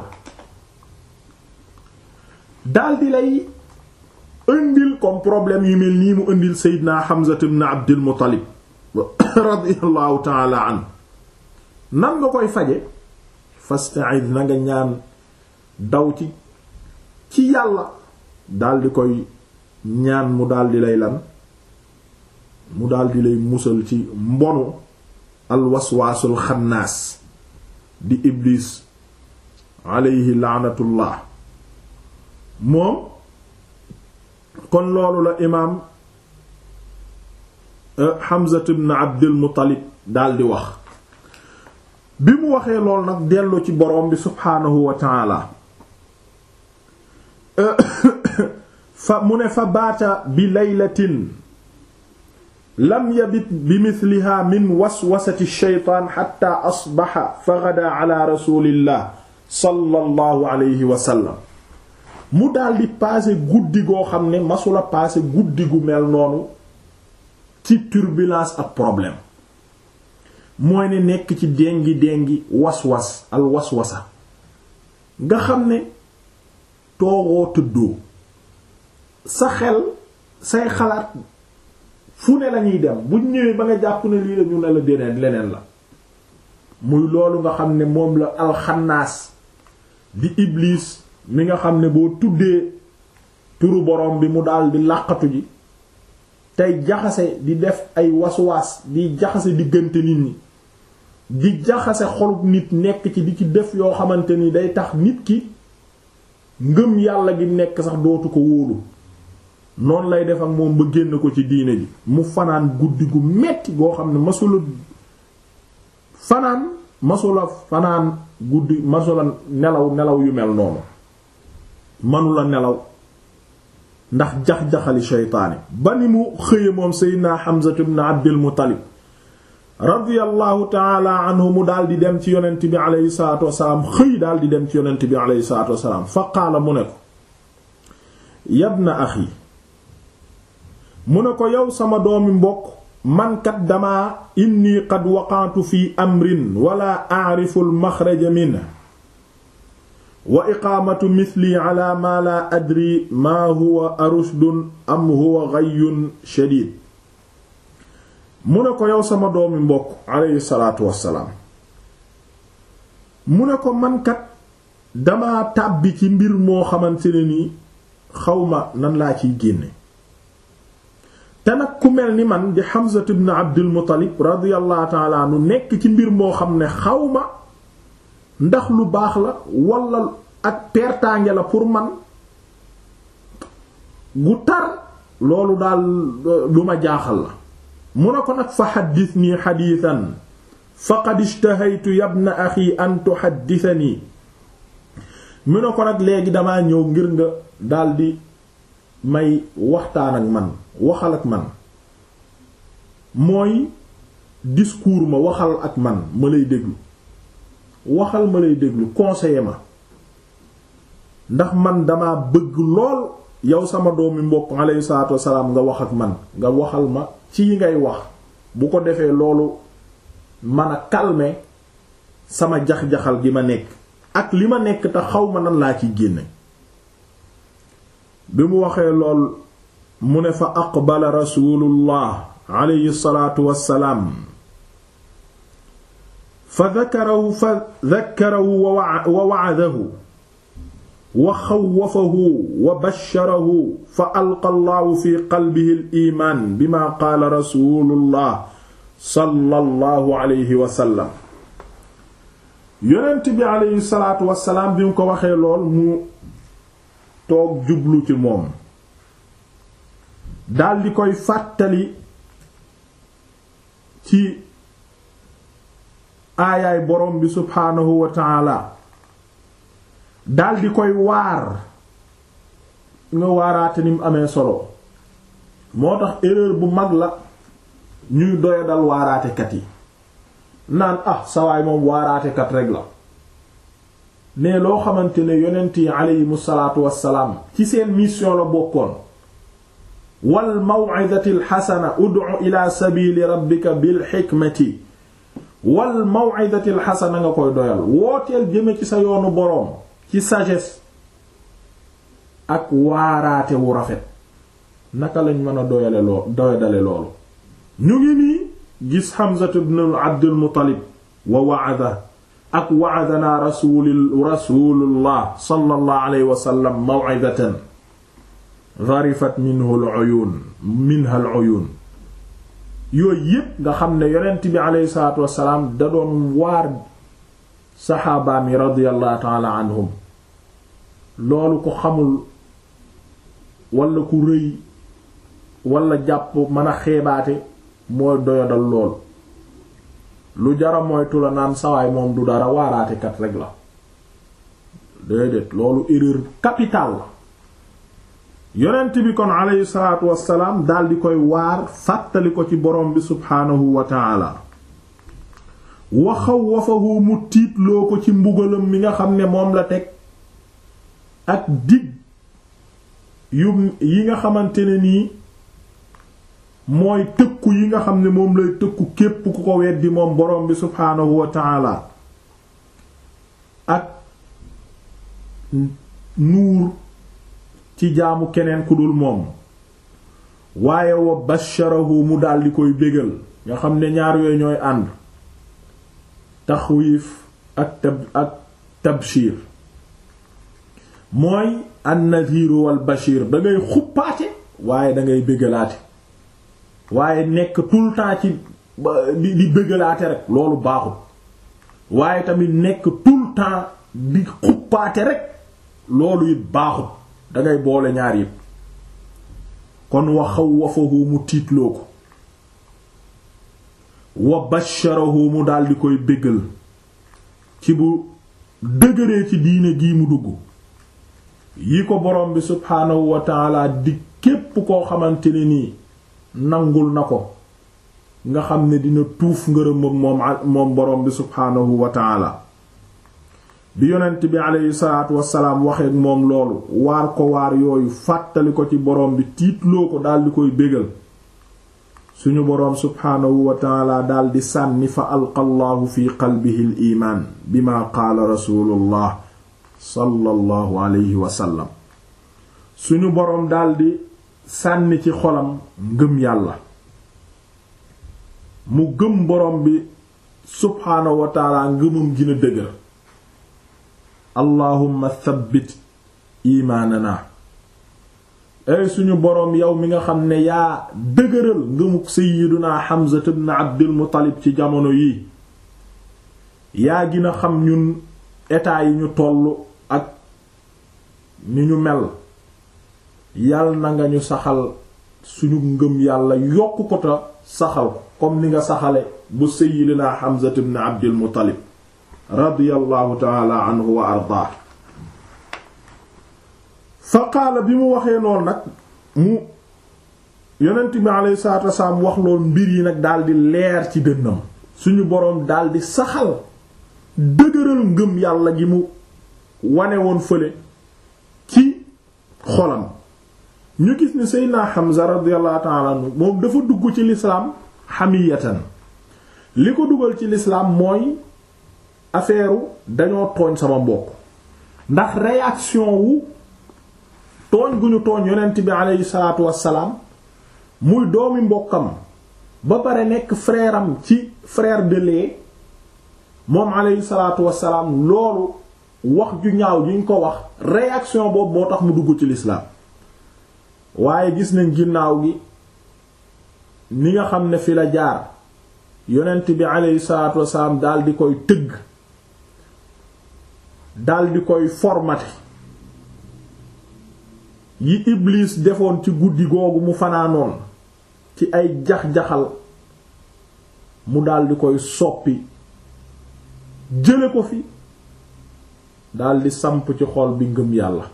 daldi lay indil comme problème yu mel nii mu indil Seydina Hamza ibn Abdul Muttalib radiyallahu ta'ala an nan nga koy faje fasta'id na nga ñaan daw ci ci yàlla daldi koy ñaan mu daldi lay lan mu daldi lay musal ci mbonu alwaswaasul xannaas di iblis alayhi laanatullah moom kon loolu la imaam Hamza ibn Abdul Muttalib daldi wax bi mu waxee lool nag dellu ci boroom bi subhaanahu wa ta'ala fa mu ne fa baata bi laylatin lam yabit bi mithliha min waswasati shaytaan xatta asbaxa fa ghadaa ala rasulillah sallallahu alayhi wa sallam mu daldi paase guddi goo xam ne masula paase guddi gu mel noonu ci turbulence ak problème mooy ne nekk ci déngi déngi waswas al waswasa nga xam ne toogoo tëddoo sa xel say xalaat fu ne lañuy dem buñ ñëwee ba nga jàpp ne lii la ñu ne la deneen leneen la muy loolu nga xam ne moom la alxannaas di iblis mi nga xam ne boo tuddee turu borom bi mu daal di làqatu ji tey jaxase di def ay waswaas di jaxase diggante nit ñi di jaxase xolub nit nekk ci di ci def yoo xamante ni day tax nit ki ngëm yàlla gi nekk sax dootu ko wóolu noonu lay def ak moom ba génn ko ci diine ji mu fanaan guddi gu metti goo xam ne masula fanaan masula fanaan guddi masula nelaw nelaw yu mel noonu manula nelaw ndax jax-jaxali sheytaani ba ni mu xëye moom seydina Hamza ibn Abdul Muttalib radiyallahu taala anhu mu daal di dem ci yonent bi aleyhi salatu wasalaam xëy daal di dem ci yonent bi aleyhi salatu wasalaam fa qaala mu ne ko yabna axi mu ne ko yow sama doomi mbokk mankat dama inni qad waqantu fi amrin wala a'rifu al-maxraja minhu wa iqaamatu mithli ala ma la adri ma huwa arushdun am huwa ghayyun shadid mu ne ko yow sama doomi mbokk aleyhi salaatu wassalaam mu ne ko mankat dama tàbbi ci mbir moo xamante ne nii xawma nan laa ciy génne te nag ku mel ni man di Hamza ibn Abdul Muttalib radiyallahu ta'ala anhu nekk ci mbir moo xam ne xawma ndax lu baax la wala ak pertaange la pour man gu tar loolu daal lu ma jaaxal la mu ne ko nag fa xaddisnii xadiisan faqad ishtahaytu yabna axi an tuxaddisanii mu ne ko nag léegi damaa ñëw ngir nga daldi may waxtaan ak man waxal ak man mooy discours ma waxal ak man ma lay déglu waxal ma lay déglu conseiller ma ndax man dama bëgg lool yow sama doomi mbokk alayhi salaatu wassalaam nga wax ak man nga waxal ma ci yi ngay wax bu ko defee loolu man a calmer sama jax-jaxal gi ma nekk ak li ma nekk te xaw ma nan laa ciy génne bi mu waxee lool mu ne fa aqbala rasulullah alayhi salaatu wassalaam fa dakarahu fa dakarahu wa wa'adahu wa xawwafahu wa basharahu fa alqa allahu fi qalbihi al-iimaan bima qaala rasulullah sallallahu alayhi wa sallam yonent bi alayhi salaatu wassalaam bi mu ko waxee lool mu toog jublu ci moom daldi koy fàttali ci aayaay borom bi subhaanahu wa taala daldi koy waar nga waaraate ni mu amee solo moo tax erreur bu mag la ñuy doya dal waaraatekat yi naan ah sawaay moom waaraatekat rek la mais loo xamante ne yonent yi aleyhimu salaatu wassalaam ci seen mission la bokkoon wal maw'izati alxasana ud'u ila sabili rabbika bil xikmati wal maw'izati alxasana nga koy doyal wooteel jëme ci sa yoonu boroom ci sagesse ak waaraate wu rafet naka lañ mën a doyale loo doyadale loolu ñu ngi nii gis Hamza ibn Abdul Muttalib wa wa'ada ak wa'adana rasul rasulullah sallallahu alayhi wa sallam maw'izatan gharifat minhu al-uyun minha al-uyun yooyu yépp nga xam ne yonent bi aleyhi salaatu wassalaam da doon waar saxaabaam yi radiyallahu ta'ala anhum loolu ko xamul wala ku rëy wala jàpp mën a xeebaate mooy doyadal lool lu jara moytu la naan sawaay moom du dara waaraatekat rek la déedéet loolu erreur capitale la yonent bi kon aleyhi salaatu wassalaam dal di koy waar fàttali ko ci borom bi subhaanahu wa taala wa xawwafahu mu tiitloo ko ci mbugalam mi nga xam ne moom la teg ak dig yu yi nga xamante ne nii mooy tëkku yi nga xam ne moom lay tëkku képp ku ko weddi moom borom bi subhaanahu wa taala ak nuur ci jaamu keneen ku dul moom waaye wa basharahu mu daldi koy bégal nga xam ne ñaar yooyu ñooy ànd taxwiif ak tab ak tabshir mooy an-nadhiru wal bashir da ngay xuppaate waaye da ngay bégalaate waaye nekk tout le temps ci di di bégalaate rek loolu baaxul waaye tamit nekk tout le temps di xuppaate rek loolu it baaxul dangay boole ñaar yépp kon wa xawwafahu mu tiitloo ko wa basharahu mu daldi koy bégal ci bu dëgëree ci diine gii mu dugg yi ko borom bi subhaanahu wa taala di képp koo xamante ne nii nangul na ko nga xam ne dina tuuf ngërëm moom moom borom bi subhaanahu wa taala bi yonent bi aleyhi salaatu wasalaam waxeek moom loolu waar ko waar yooyu fàttali ko ci borom bi tiitloo ko daldi koy bégal suñu boroom subhaanahu wa taala daldi sànni fa alqa allahu fi qalbihi al imaan bima qaala rasulullah sallallahu alayhi wa sallam suñu boroom daldi sànni ci xolam ngëm yàlla mu gëm boroom bi subhaanahu wa taala ngëmam gina dëgër allahumma thabbit imaanana ay suñu boroom yow mi nga xam ne yaa dëgëral ngëmuk sayyiduna Hamza ibn Abdul Muttalib ci jamono yii yaa gina xam ñun état yi ñu tollu ak ni ñu mel yal na nga ñu saxal suñu ngëm yàlla yokk ko ta saxal ko comme ni nga saxale bu sayyidina Hamza ibn Abdul Muttalib radiyallahu taala anhu wa ardaa fa qaala bi mu waxee lool nag mu yonent bi alayhi salaatu wasalaam wax lool mbir yi nag daldi leer ci dënnam suñu boroom daldi saxal dëgëral ngëm yàlla gi mu wane woon fële ci xolam ñu gis ni Seydina Hamza radiyallahu ta'ala anhu moom dafa dugg ci lislaam hamiyatan li ko dugal ci lislaam mooy affaire dañoo tooñ sama mbokk ndax réaction wu tooñ gu ñu tooñ yonent bi aleyhi salaatu wassalaam muy doomi mbokkam ba pare nekk frère am ci frère de lait moom aleyhi salaatu wassalaam loolu wax ju ñaaw juñ ko wax réaction boobu moo tax mu dugg ci lislaam waaye gis nañ ginnaaw gi ni nga xam ne fi la jaar yonent bi aleyhi salaatu wassalaam dal di koy tëgg dal di koy formaté yi Iblis defoon ci guddi googu mu fanaanoon ci ay jax-jaxal mu dal di koy soppi jële ko fi dal di samp ci xol bi ngëm yàlla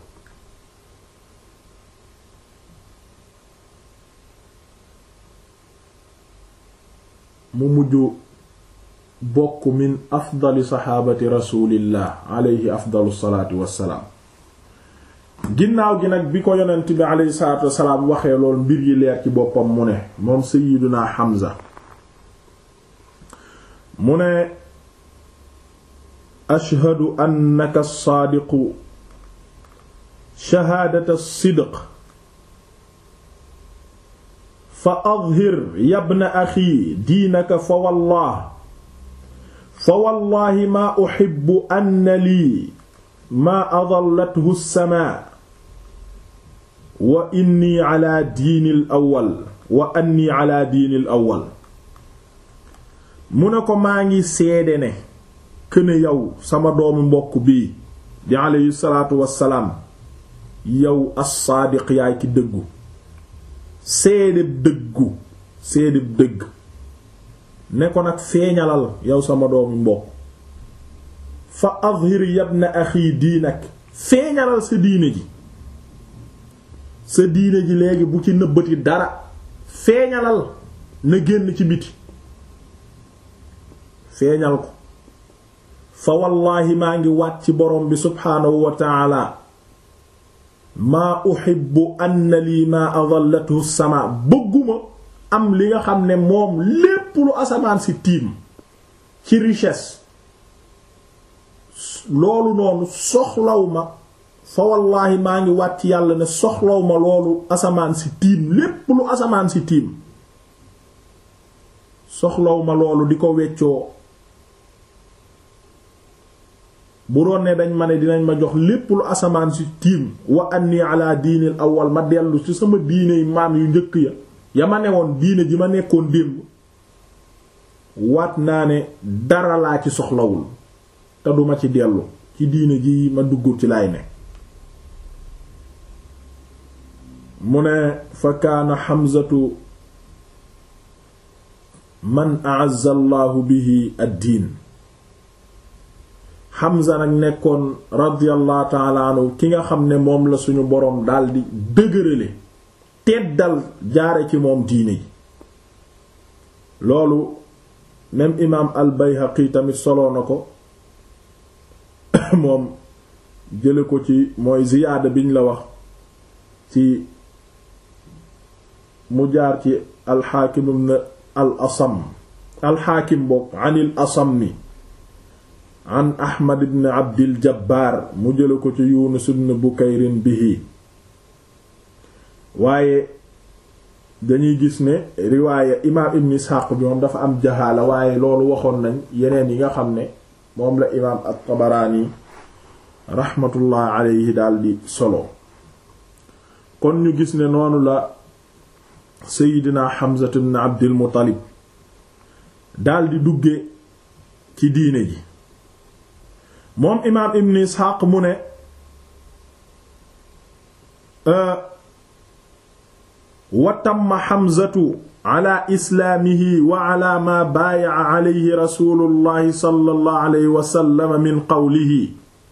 mu mujj bokk min afdali saxaabati rasulillah alayhi afdalu salaatu wassalaam ginnaaw gi nag bi ko yonent bi alayhi salaatu wassalaam waxee lool mbir yi leer ci boppam mu ne moom sayyiduna Hamza mu ne ashhadu annaka saadiqu shahaadata sidq fa adhir yabna axi diinaka fa wallah fa wallahi maa uhibbu anna lii maa adallathu as-samaa wa inni ala diinil awwal wa anni ala diinil awwal mu ne ko maa ngi seede ne këne yow sama doomu mbokk bii di aleyhi salaatu wassalaam yow as-saadiq yaay ki dëggu seedeb dëggu seedeb dëgg ne ko nag feeñalal yow sama doomu mbokk fa azhir yabna axi diinak feeñalal sa diine ji sa diine ji léegi bu ci nëbbati dara feeñalal na génn ci biti feeñal ko fa wallaahi maa ngi waat ci borom bi subhaanahu wa taala maa uhibbu anna lii maa adallathu sama bëgguma am li nga xam ne moom lépp lu asamaan si tiim ci richesse loolu noonu soxlaw ma fa wallaahi maa ngi waat ci yàlla ne soxlaw ma loolu asamaan si tiim lépp lu asamaan si tiim soxlaw ma loolu di ko weccoo bu doon ne dañ ma ne dinañ ma jox lépp lu asamaan si tiim wa anni ala diinil awwal ma dellu ci sama diiney maam yu njëkk ya ya ma newoon diine ji ma nekkoon démb waat naa ne dara laa ci soxlawul te duma ci dellu ci diine ji ma dugg ci lay ne mu ne fa kaana xamzatu man a'azza allahu bihi ad-diin Hamza nag nekkoon radiyallahu ta'ala anhu ki nga xam ne moom la suñu boroom daldi dëgërale teddal jaare ci moom diine yi loolu même imaam al-Bayhaqi tamit soloo na ko moom jële ko ci mooy ziyaada biñ la wax ci mu jaar ci al-Hakim ibn al-Asam al-Hakim bokk anil Asam an ahmad ibn abdil jabbaar mu jële ko ci yunus ibn bukayrin bihi waaye dañuy gis ne riwaaya imaam ibn isxaaq bi moom dafa am jahaala waaye loolu waxoon nañ yeneen yi nga xam ne moom la imaam at-tabaraani raxmatullah alayhi daldi solo kon ñu gis ne noonu la seydina hamza ibn abdil muttalib daldi dugge ci diine ji moom imaam ibn isxaaq mu ne wa tamma xamzatu ala islaamihi wa ala maa baayaca alayhi rasulullahi sallallahu alayhi wa sallam min qawlihi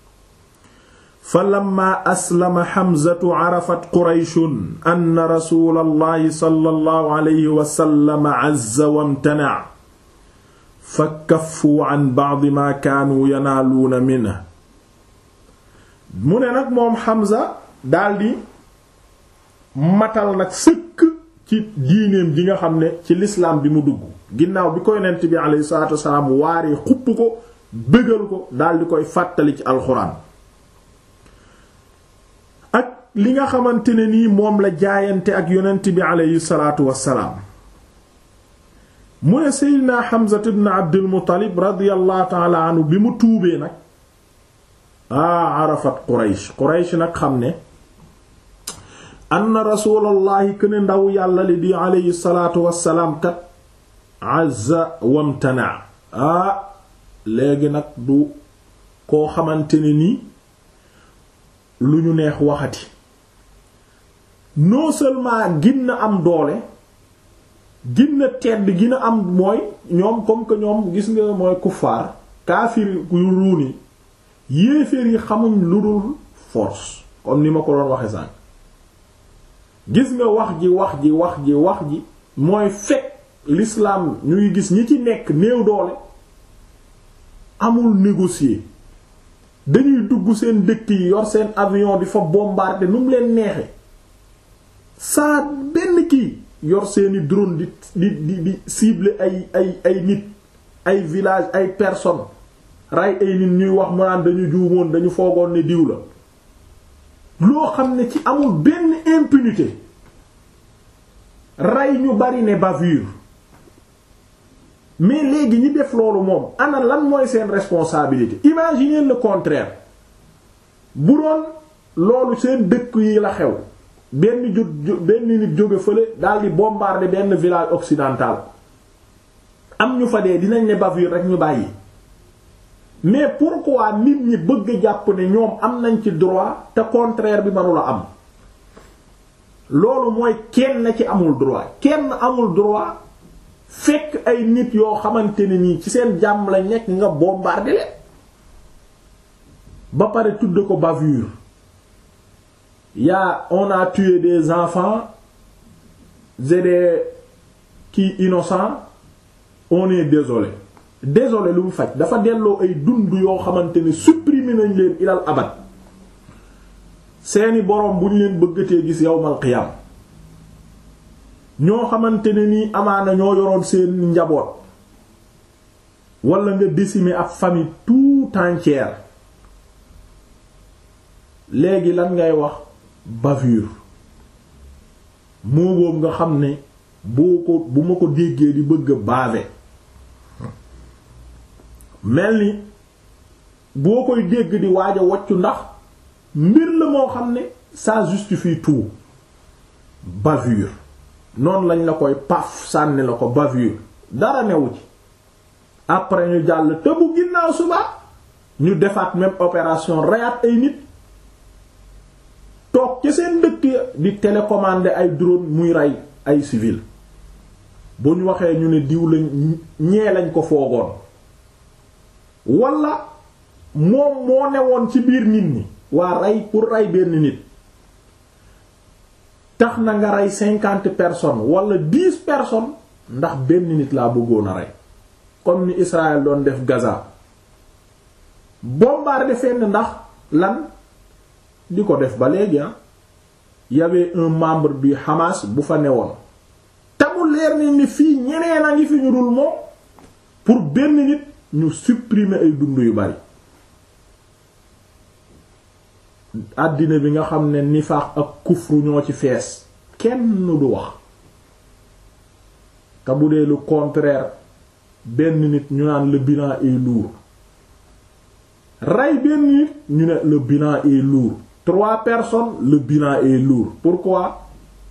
falamma aslama xamzatu carafat qurayshun anna rasulallahi sallallahu alayhi wa sallam azza wamtanaca fa kaffu an ba'd ma kaanu yanaaluuna minhu mu ne nag moom Hamza daldi matal nag sëkk ci diineem ji nga xam ne ci lislaam bi mu dugg ginnaaw bi ko yonent bi alayhi salaatu wasalaam waaree xupp ko bëggal ko daldi koy fàttali ci alxuraan ak li nga xamante ne nii moom la jaayante ak yonent bi alayhi salaatu wasalaam mu ne seydina Hamza ibn Abdul Muttalib radiyallahu ta'ala anhu bi mu tuubee nag aa arafat Quraysh Quraysh nag xam ne anna rasulallahi këne ndaw yàlla li di alayhi salaatu wassalaam kat azza wamtana aa léegi nag du koo xamante ne nii lu ñu neex waxati non seulement gin am doole ginna tedd gina am mooy ñoom comme que ñoom gis nga mooy kuffaar kaafir yu ruuni yéeféer yi xamuñ lu dul force comme ni ma ko doon waxe sànq gis nga wax ji wax ji wax ji wax ji mooy fekk l'islam ñuy gis ñi ci nekk néew doole amul négocier dañuy dugg seen dëkk yi yor seen avion di fa bombarder nu mu leen neexe saa benn kii yor seeni drone di di di di cibler ay ay ay nit ay village ay personnes rey ay nit ñuy wax mu naan dañu juumoon dañu foogoon ne diw la loo xam ne ci amul benn impunité rey ñu bari ne bavure mais léegi ñi def loolu moom ana lan mooy seen responsabilité imaginez le contraire bu doon loolu seen dëkk yi la xew benn ju benn nit jóge fële daldi bombarder benn village occidental am ñu fa dee dinañ ne bavure rek ñu bàyyi mais pourquoi nit ñi bëgg jàpp ne ñoom am nañ ci droit te contraire bi mënula am loolu mooy kenn ci amul droit kenn amul droit fekk ay nit yoo xamante ne nii ci seen jàmm la nekk nga bombarder leen ba pare tudd ko bavure yaa on a tué des enfants et des qui innocents on est désolé désolé lu mu faj dafa delloo ay dund yoo xamante ne supprimer nañ leen ilal abad seeni boroom bu ñu leen bëggatee gis yawmal qiyam ñoo xamante ne nii amaana ñoo yoroon seen njaboot wala nga décimer ab famille tout entière léegi lan ngay wax bavure moo boobu nga xam ne boo ko bu ma ko déggee di bëgg a baave mel ni boo koy dégg di waaj a waccu ndax mbir la moo xam ne ça justifie tout bavure noonu lañ la koy paf sànni la ko bavure dara newu ci après ñu jàll te bu ginnaaw suba ñu defaat même opération reyaat ay nit toog ci seen dëkk di télécommander ay drone muy rey ay civil bu ñu waxee ñu ne diw lañ ñee lañ ko foogoon wala moom moo newoon ci biir nit ñi waa rey pour rey benn nit tax na nga rey cinquante personnes wala dix personnes ndax benn nit laa bëggoon a rey comme ni Israël doon def Gaza bombarder fenn ndax lan di ko def ba léegi ah y avait un membre du Hamas bu fa newoon te mu leer ni ni fii ñeneen a ngi fi ñu dul moom pour benn nit ñu supprimer ay dund yu bari àddina bi nga xam ne nifaax ak kufru ñoo ci fees kenn du wax te bu dee lu contraire benn nit ñu naan le bilan est lourd rey benn nit ñu ne le bilan est lourd trois personnes le bilan est lourd pourquoi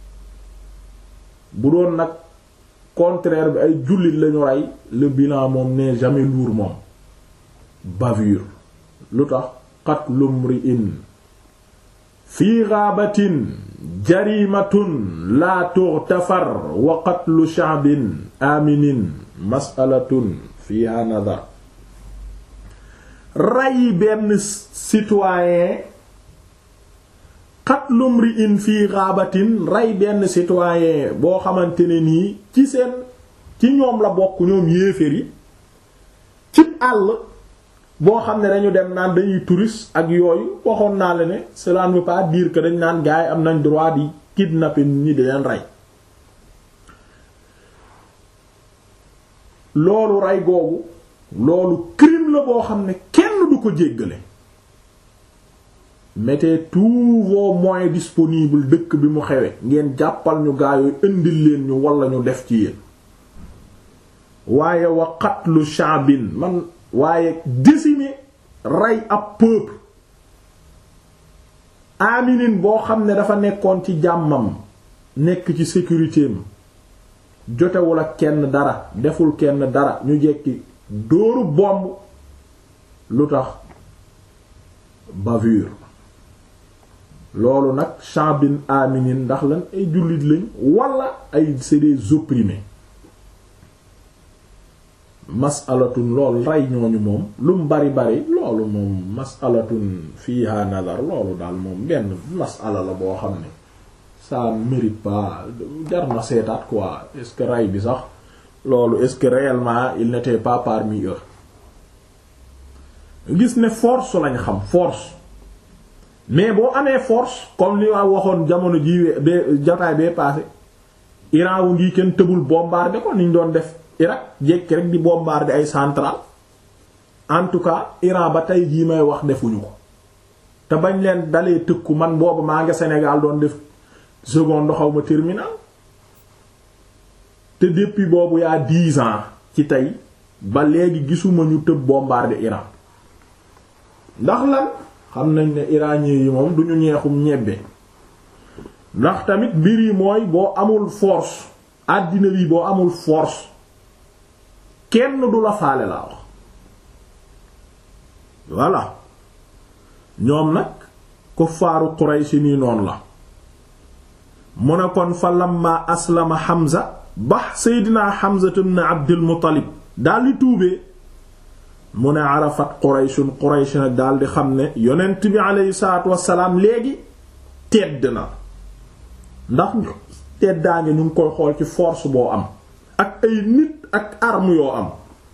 bu doon nag contraire bi ay jullit lañu rey le bilan moom n'est jamais lourd moom bavure lu tax qatlum ri'in fii gaabatin jarimatun laa tughtafar wa qatlu sha'bin aminin mas'alatun fiha nadar rey benn citoyen qatlum ri'in fii gaabatin rey benn citoyen boo xamante ne nii ci seen ci ñoom la bokk ñoom yéeféer yi cib àll boo xam ne dañu dem naan dañuy touriste ak yooyu waxoon naa la ne cela ne veut pas dire que dañ naan gars yi am nañ droit di kidnapper ñi di leen rey loolu rey googu loolu crime la boo xam ne kenn du ko jéggale mettez tous vos moyens disponibles dëkk bi mu xewe ngeen jàppal ñu gaa yooyu indil leen ñu wala ñu def ci yéen waaye wa qatlu sha'bin man waaye décimer rey ab peuple aminin boo xam ne dafa nekkoon ci jàmmam nekk ci sécurité am jotewul ak kenn dara deful kenn dara ñu jekki dóoru bomb lu tax bavure loolu nag sha'bin aminin ndax lan ay jullit lañ wala ay c'est des opprimés masalatun loolu rey ñooñu moom lu mu bari bari loolu moom masalatun fiha nazar loolu daal moom benn masala la boo xam ne ça mérite pas jar na seetaat quoi est-ce que rey bi sax loolu est-ce que réellement il n'était pas parmi eux gis ne force lañ xam force mais boo amee force comme li waa waxoon jamono ji bee jotaay bee passé Iran wu ngi kenn tëbul bombarder ko niñ doon def Irak jekki rek di bombarder ay centrale en tout cas Iran ba tey jii may wax defuñu ko te bañ leen dalee tëkku man boobu maa nga Sénégal doon def seconde xaw ma terminal te depuis boobu yaa dix ans ci tey ba léegi gisuma ñu tëb bombarder Iran ndax lan xam nañ ne iranien yi moom duñu ñeexum ñebbe ndax tamit mbir yi mooy boo amul force àddina bi boo amul force kenn du la faale laa wax voilà ñoom nag kuffaaru Quraysh nii noonu la mu ne kon fa lamma aslama Hamza ba Seydina Hamza ibn Abdul Muttalib daldi tuubee mu ne arafat Qurayshun Quraysh nag daldi xam ne yonent bi aleyhi salaatu wassalaam léegi tedd na ndax teddaange ñu ngi koy xool ci force boo am ak ay nit ak arme yoo am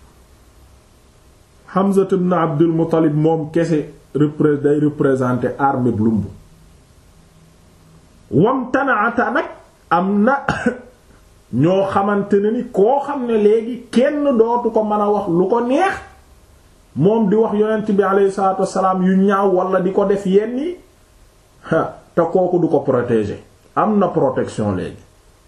Hamza ibn Abdul Muttalib moom kese repré day représenter armée bu lumb wam tanaata nag am na ñoo xamante ne ni koo xam ne léegi kenn dootu ko mën a wax lu ko neex moom di wax yonent bi alayhi salaatu wassalaam yu ñaaw wala di ko def yenn yi te kooku du ko protéger am na protection léegi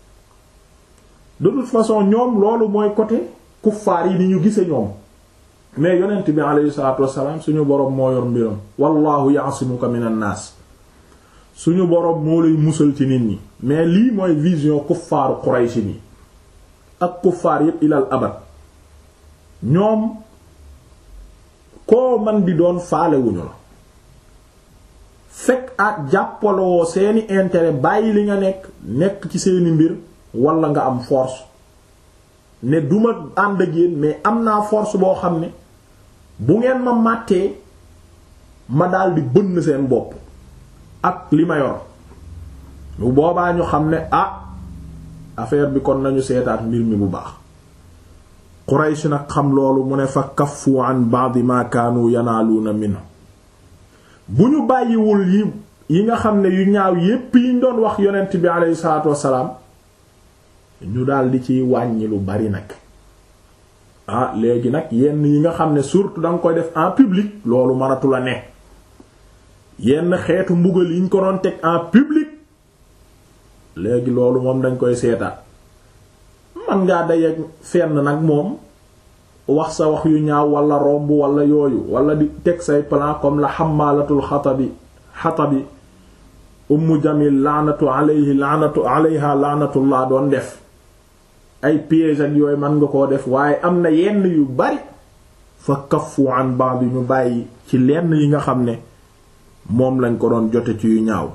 de toute façon ñoom loolu mooy côté kuffaar yi ni ñu gise ñoom mais yonent bi alayhi salaatu wassalaam suñu boroom moo yor mbiram wallahu ya'simuka minan naas suñu boroom moo lay musal ci nit ñi mais lii mooy vision kuffaaru Quraysh ni ak kuffaar yépp ilal abad ñoom koo man di doon faalewuñu la fekk ak jàppaloo seeni intérêt bàyyi li nga nekk nekk ci seeni mbir wala nga am force ne duma ànd ak yéen mais am naa force boo xam ne bu ngeen ma màttee ma daldi bënn seen bopp ak li ma yor bu boobaa ñu xam ne ah affaire bi kon nañu seetaat mbir mi bu baax Quraysh nag xam loolu mu ne fa kaffu an ba'd ma kaanu yanaaluuna minhu bu ñu bàyyiwul yi yi nga xam ne yu ñaaw yépp yiñ doon wax yonent bi aleyhi salaatu wassalaam ñu daldi ciy wàññi lu bari nag ah léegi nag yenn yi nga xam ne surtout danga koy def en public loolu mënatu la ne yenn xeetu mbugal yiñ ko doon teg en public léegi loolu moom dañ koy seetaat man ngaa dayeeg fenn nag moom wax sa wax yu ñaaw wala romb wala yooyu wala di teg say plan comme la xamaalatul xatabi xatabi ummu jamil laanatu alayhi laanatu alayha laanatullah doon def ay piège ak yooyu mën nga koo def waaye am na yenn yu bari fa kaffu an ba'd ñu bàyyi ci lenn yi nga xam ne moom lañ ko doon jote ci yu ñaaw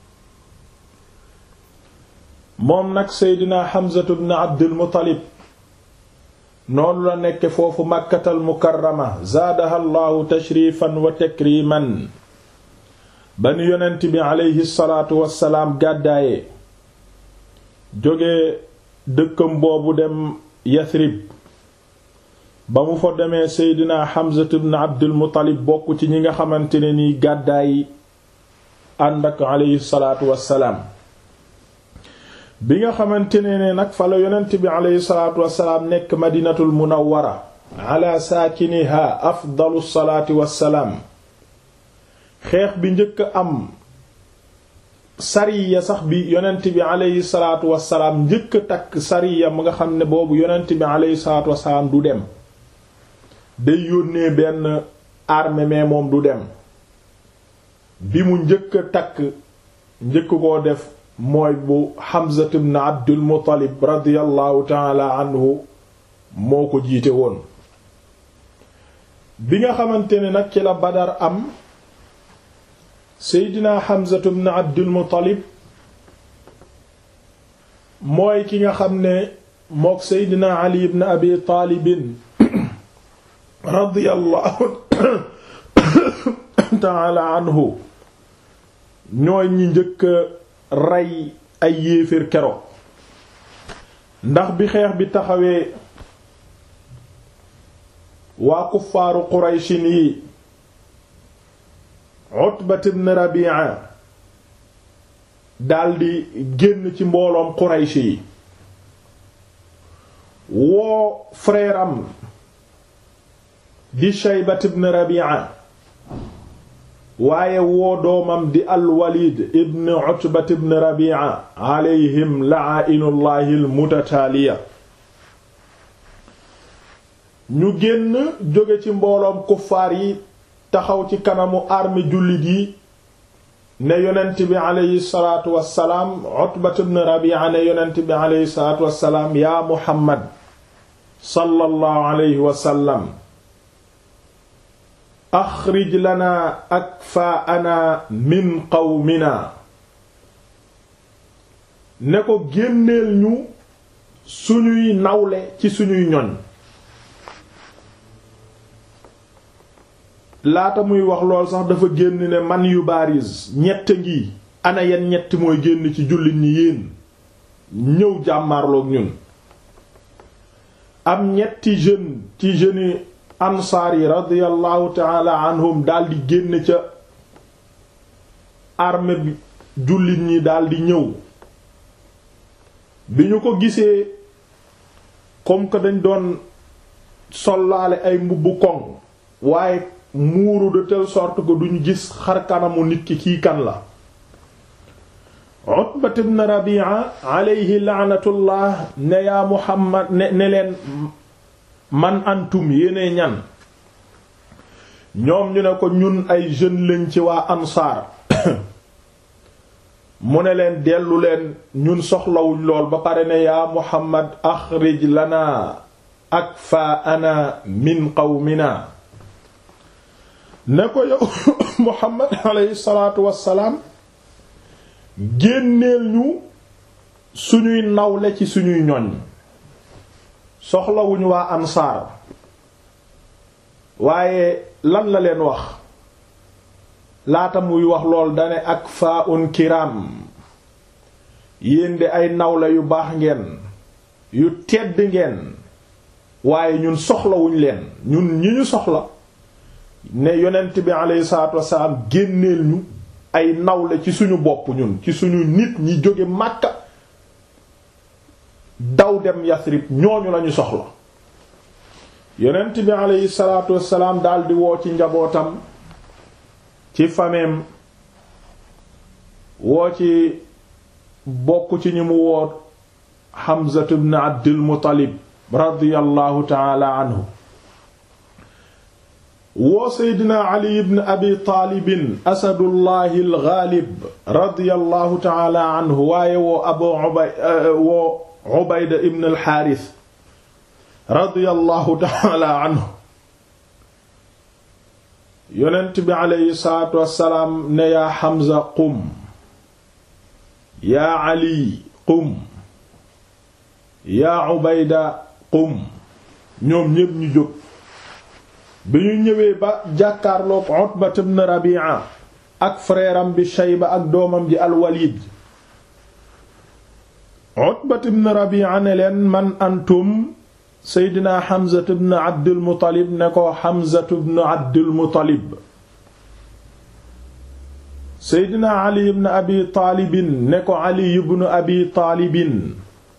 moom nag seydina Hamzatu ibn Abdul Muttalib noonu la nekk foofu Makkatal Mukarrama zaadaha Allahu tashrifan wa takriman ba nu yonent bi aleyhi salaatu wassalaam gàddaaye jóge dëkkam boobu dem Yathrib ba mu fa demee seydina Hamzatu ibn Abdul Muttalib bokk ci ñi nga xamante ne nii gàddaay ànd ak aleyhi salaatu wassalaam bi nga xamante ne ne nag fa la yonent bi aleyhi salaatu wassalaam nekk madinatul munawwara ala saakiniha afdalu salaati wassalaam xeex bi njëkk am sariya sax bi yonent bi aleyhi salaatu wassalaam njëkk takk sariya mu nga xam ne boobu yonent bi aleyhi salaatu wassalaam du dem day yónnee benn armée mais moom du dem bi mu njëkk takk njëkk koo def mooy bu Hamza ibn Abdul Muttalib radiyallahu taala anhu moo ko jiite woon bi nga xamante ne nag ci la Badar am Seydina Hamza ibn Abdul Muttalib mooy ki nga xam ne mook Seydina Ali ibn Abi Taalibin radiyallahu taala anhu ñooy ñi njëkk rey ay yéeféer keroog ndax bi xeex bi taxawee waa kuffaaru qurayshin yi Utbat ibn Rabi'a daldi génn ci mbooloom Quraysh yi woo frère am di Shaybat ibn Rabi'a waaye woo doomam di al-Walid ibn Utbat ibn Rabi'a alayhim la'aa'inullahi al-mutataaliya ñu génn jóge ci mbooloom kuffaar yi taxaw ci kanamu armée jullit yi ne yonent bi aleyhi salaatu wassalaam Utbat ibn Rabi'a ne yonent bi aleyhi salaatu wassalaam yaa Muhammad sallallahu alayhi wa sallam axrij lanaa akfaa'anaa min qawminaa ne ko génneel ñu suñuy nawle ci suñuy ñoñ laata muy wax lool sax dafa génn ne man yu baaris ñett ngi ana yan ñett mooy génn ci jullit ñi yéen ñëw jàmmarloog ñun am ñetti jeune ci jeunes ansaar yi radiyallahu taala anhum daldi génn ca armée bi jullit ñi daldi ñëw bi ñu ko gisee comme que dañ doon sollaale ay mbubbu koŋ waaye muuru de telle sorte que duñ gis xar kanamu nit ki kii kan la Utbat ibn Rabi'a alayhi la'natullah ne yaa Muhammad ne ne leen man antum yéene ñan ñoom ñu ne ko ñun ay jeunes lañ ci waa ansaar mu ne leen dellu leen ñun soxlawuñ lool ba pare ne yaa Muhammad axrij lana akfaana min qawmina ne ko yow Muhammad alayhi salaatu wassalaam génneel ñu suñuy nawle ci suñuy ñoñ soxlawuñu waa ansaar waaye lan la leen wax laata muy wax lool dane ak faa un kiram yéen de ay nawle yu baax ngeen yu tedd ngeen waaye ñun soxlawuñ leen ñun ñi ñu soxla ne yonent bi aleyhi salaatu wasalaam génneel ñu ay nawle ci suñu bopp ñun ci suñu nit ñi jóge Makka daw dem Yasrib ñooñu lañu soxla yonent bi aleyhi salaatu wasalaam daldi woo ci njabootam ci fameem woo ci bokk ci ñi mu woo Hamza ibn Abdul Muttalib radiyallahu ta'ala anhu woo seydina ali ibn abi taalibin asadullahi algaalib radiyallahu taala anhu waaye woo abu ubay woo ubayda ibn alxaaris radiyallahu taala anhu yonent bi aleyhi salaatu wassalaam ne yaa xamza qum yaa ali qum yaa ubayda qum ñoom ñépp ñu jóg bi ñu ñëwee ba jàkkaarloog Utba ibn Rabi'a ak frère am bi Shayba ak doomam ji al-Walid Utba ibn Rabi'a ne leen man antum Seydina Hamza ibn Abdul Muttalib ne ko Hamza ibn Abdul Muttalib Seydina Ali ibn Abi Taalibin ne ko Ali ibn Abi Taalibin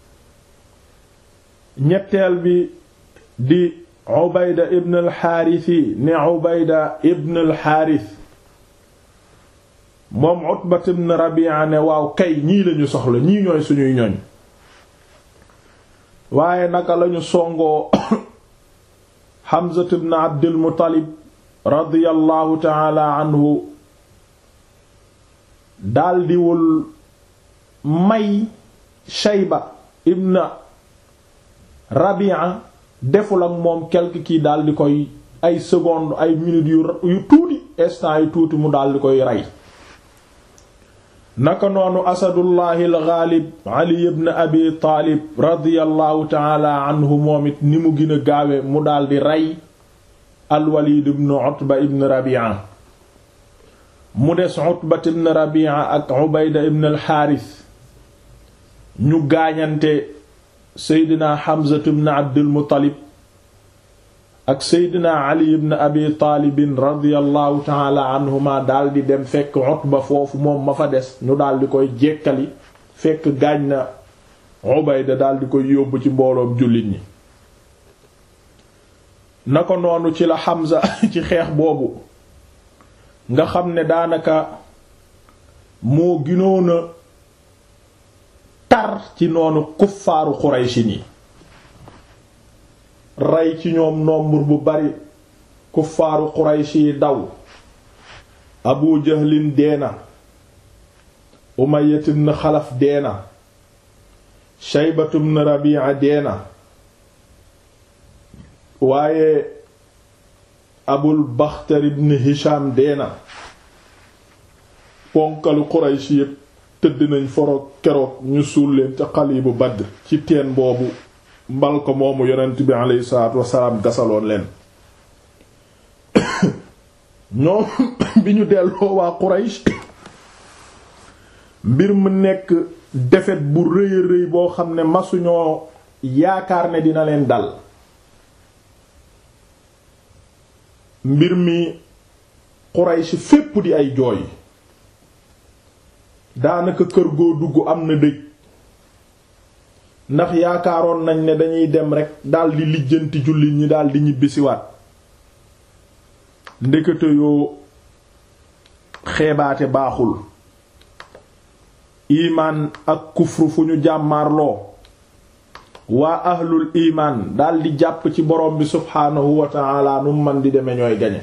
ñetteel bi di Ubayda ibn al-Haarisi ne Ubayda ibn al-Haaris moom Utbat ibn Rabi'a ne waaw kay ñii lañu soxla ñii ñooy suñuy ñoñ waaye naka lañu songoo Hamza ibn Abdul Muttalib radiyallahu ta'ala anhu daldiwul may Shayba ibn Rabi'a deful ak moom quelque kii daal di koy ay seconde ay minutes yu yu tuuti instant yu tuuti mu daal di koy rey naka noonu asadullahi alxaalib ali ibn abi taalib radiallahu taala anhu moom it ni mu gën a gaawe mu daal di rey alwalid ibn utba ibn rabi'a mu des utba ibn rabi'a ak ubayda ibn alxaaris ñu gaañante seydina Hamza ibn Abdul Muttalib ak seydina ali ibn abi taalibin radiallahu taala anhuma daal di dem fekk Utba foofu moom ma fa des ñu daal di koy jekkali fekk gaañ na Ubayda daal di koy yóbbu ci mbooloom jullit ñi na ko noonu ci la Hamza ci xeex boobu nga xam ne daanaka moo ginoona tar ci noonu kuffaaru Qurayshi ni rey ci ñoom nombre bu bari kuffaaru Qurayshi yi daw Abu Jahlin deena Umayya ibn Xalaf deena Shaybatu ibn Rabi'a deena waaye Abul Baxtar ibn Hisham deena ponkalu Quraysh yépp tëdd nañ foro keroog ñu suul leen ca Qalibu Badr ci teen boobu mbal ko moomu yonent bi aleyhi salaatu wasalaam gasaloon leen ñoom bi ñu delloo waa Quraysh mbir mu nekk defet bu rëy a rëy boo xam ne masuñoo yaakaar ne dina leen dal mbir mi Quraysh fépp di ay jooy daanaka kër goo dugg am na dëj ndax yaakaaroon nañ ne dañuy dem rekk daldi lijjanti jullit ñi daldi ñibbisiwaat ndekete yoo xeebaate baaxul imaan ak kufru fu ñu jàmmaarloo waa ahlul imaan daldi jàpp ci borom bi subhaanahu wa ta'ala nu man di deme ñooy gañe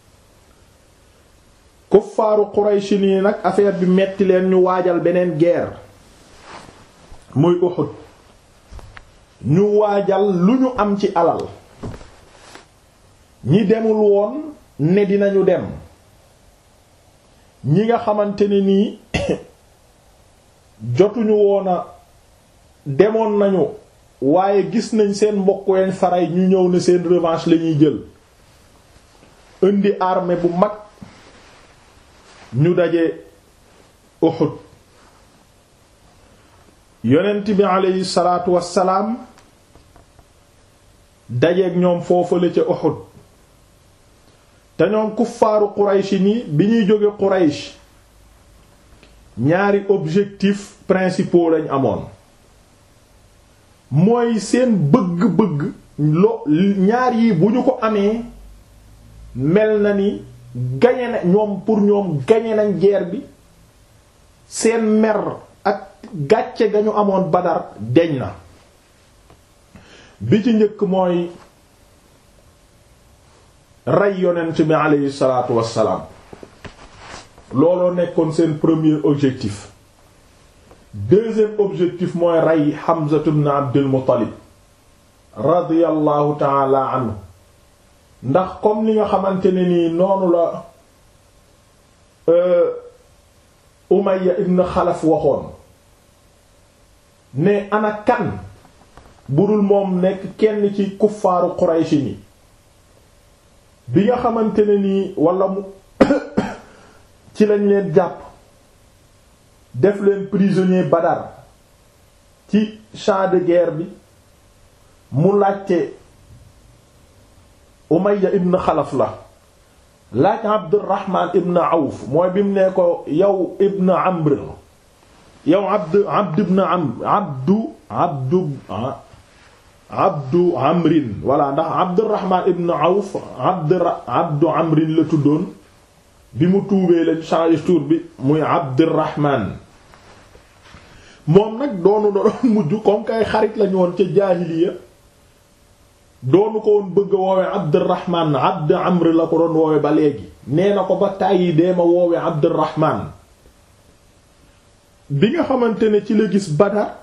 kuffaaru Qurayshi nii nag affaire bi metti leen ñu waajal beneen guerre muy Uhud ñu waajal lu ñu am ci alal ñi demul woon ne dinañu dem ñi nga xamante ne nii jotuñu woona demoon nañu waaye gis nañ seen mbokk ween faray ñu ñëw ne seen revanche lañuy jël indi armée bu mag ñu daje Uhud yonent bi aleyhi salaatu wassalaam dajeeg ñoom foofale ca Uhud te ñoom kuffaaru Quraysh ni bi ñuy jóge Quraysh ñaari objectif principaux lañ amoon mooy seen bëgg-bëgg lo ñaar yi bu ñu ko amee mel na ni gañe na ñoom pour ñoom gañe nañ guerre bi seen mer ak gàcce ga ñu amoon Badar deñ na bi ci njëkk mooy rey yonent bi aleyhi salaatu wassalaam looloo nekkoon seen premier objectif deuxième objectif mooy rey Hamza ibn Abdul Muttalib radiyallahu taala anhu ndax comme li nga xamante ne nii noonu la Umayya ibn Xalaf waxoon ne ana kan budul moom nekk kenn ci kuffaaru Qurayshi ni bi nga xamante ne nii wala mu ci lañ leen jàpp def leen prisonnier Badar ci champ de guerre bi mu laajte Umayya ibn Xalaf la laaj Abdurrahman ibn Awf mooy bi mu ne ko yow ibn Amr yow Abd Abd ibn Amr Abdu Abdu Abdu Amrin voilà ndax Abdurrahman ibn Awf Abd Abdu Amrin la tuddoon bi mu tuubee lañ changé tour bi muy Abdurrahman moom nag doonu doon mujj comme kay xarit lañu woon ca jaahiliya doonu ko woon bëgg a woowe Abdurrahman Abd Amr la ko doon woowe ba léegi nee na ko ba tàyyi dee ma woowe Abdurrahman bi nga xamante ne ci la gis Badar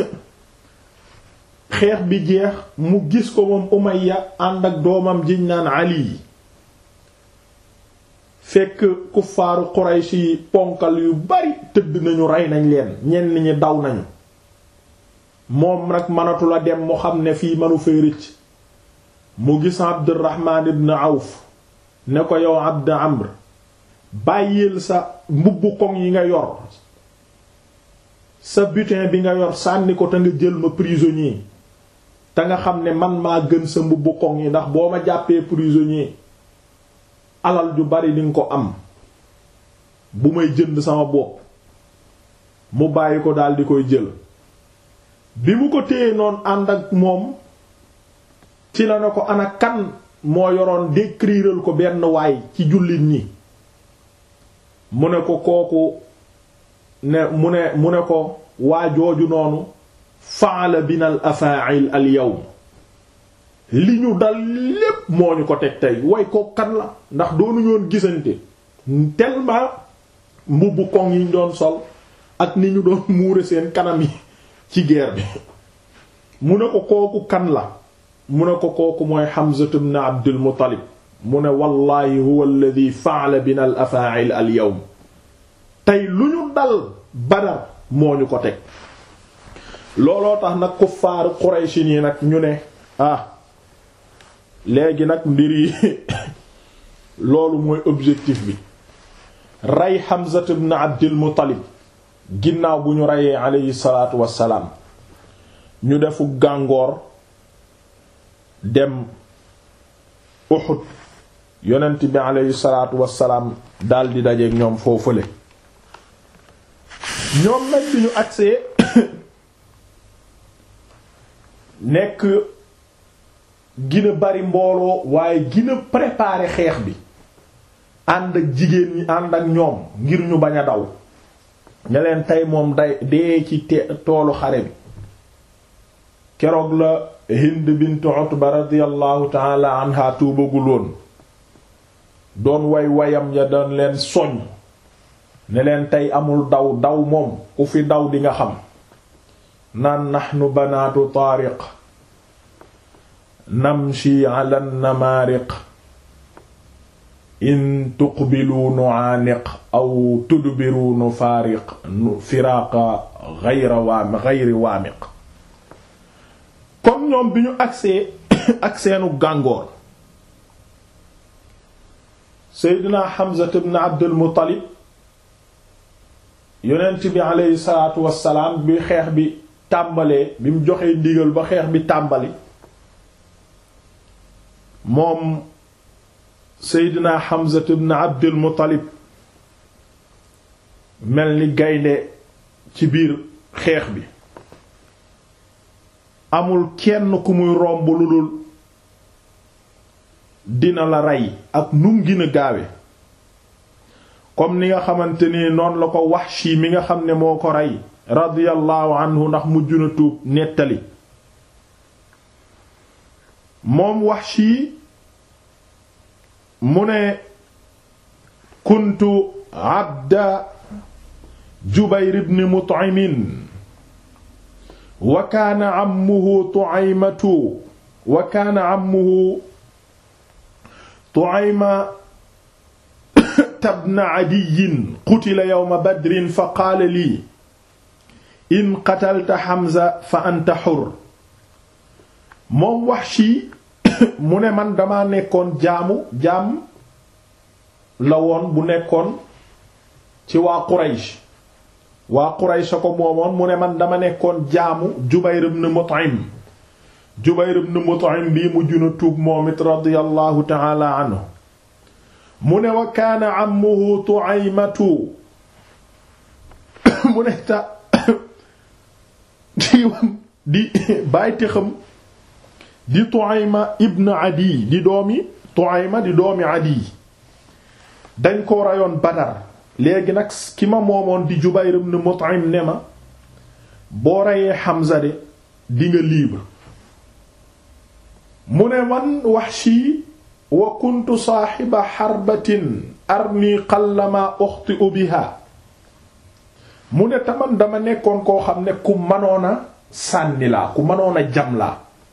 xeex bi jeex mu gis ko moom Umayya ànd ak doomam jiñ naan Ali fekk kuffaaru Quraysh yi ponkal yu bari tëdd nañu rey nañ leen ñenn ñi daw nañu moom nag mënatu la dem mu xam ne fii mënu fay rëcc mu gis Abdurrahman ibn Awf ne ko yow Abd Amr bàyyil sa mbubbu koŋ yi nga yor sa butin bi nga yor sànni ko te nga jël ma prisonnier te nga xam ne man maa gën sa mbubbu koŋ yi ndax boo ma jàppee prisonnier alal ju bari dinga ko am bu may jënd sama bopp mu bàyyi ko daldi koy jël bi mu ko téye noonu ànd ak moom ci la ne ko ana kan moo yoroon décriral ko benn waay ci jullit ñi mu ne ko kooku ne mu ne mu ne ko waa jooju noonu faala bina al afa'il al yawm li ñu dal lépp moo ñu ko teg tey way ko kan la ndax doonu ñoon gisante tellement mbubbu koŋ yi ñu doon sol ak ni ñu doon muure seen kanam yi ci guerre bi mu ne ko kooku kan la mu ne ko kooku mooy Hamza ibn Abdul Muttalib mu ne wallahi huwa alladhi fa'ala bina al afa'il al yawm tey lu ñu dal Badar moo ñu ko teg looloo tax nag kuffaaru Quraysh yi nag ñu ne ah léegi nag mbir yi loolu mooy objectif bi rey Hamza ibn Abdul Muttalib ginnaaw bu ñu reyee aleyhi salaatu wassalaam ñu defu gàngoor dem Uhud yonent bi aleyhi salaatu wassalaam daldi dajeek ñoom foofule ñoom nag bi ñu agsee nekk gina bari mbooloo waaye gina préparer xeex bi ànd ak jigéen ñi ànd ak ñoom ngir ñu bañ a daw ña leen tey moom day dee ci te toolu xare bi keroog la Hind bint Utba radiyallahu taala anha tuubaguloon doon way wayam ya doon leen soñ ne leen tey amul daw daw moom ku fi daw di nga xam naan nahnu banaatu taariq namshi ala namaariq in tuqbilu nu'aaniq aw tudbiru nufaariq firaaqa ghayra waami ghayri waamiq kon ñoom bi ñu agsee ak seenu gàngoor Seydina Hamza ibn Abdul Muttalib yonent bi aleyhi salaatu wassalaam bi xeex bi tàmbalee bi mu joxee ndigal ba xeex bi tàmbali moom Seydina Hamza ibn Abdul Muttalib mel ni gaynde ci biir xeex bi amul kenn ku muy romb lu dul dina la rey ak num gën a gaawe comme ni nga xamante ni noonu la ko Wahshi mi nga xam ne moo ko rey radiyallahu anhu ndax mujj na tuub nettali moom Wahshi mu ne kuntu abda Jubayr ibn Mut'im wa kaana ammuhu Tu'aymatu wa kaana ammuhu Tu'ayma ibn Adiy qutila yawma Badrin fa qaala lii in qatalta Hamza fa anta hurr moom Wahshi mu ne man dama nekkoon jaamu jaam la woon bu nekkoon ci waa Quraysh waa Quraysh ko moomoon mu ne man dama nekkoon jaamu Jubayr ibn Mut'im Jubayr ibn Mut'im bii mujj na tuub moom it radiyallahu ta'ala anhu mu ne wa kaana ammuhu Tu'aymatu mu ne ta di bàyti xam di Tu'ayma ibn Adi di doomi Tu'ayma di doomi Adi dañ ko rayoon Badar léegi nag ki ma moomoon di Jubayr ibn Mut'im ne ma boo reyee Hamza de di nga libre mu ne man Wahshi wa kuntu saaxiba xarbatin armi qallama uxti'u biha mu ne taman dama nekkoon koo xam ne ku mënoona sànni laa ku mënoona jam laa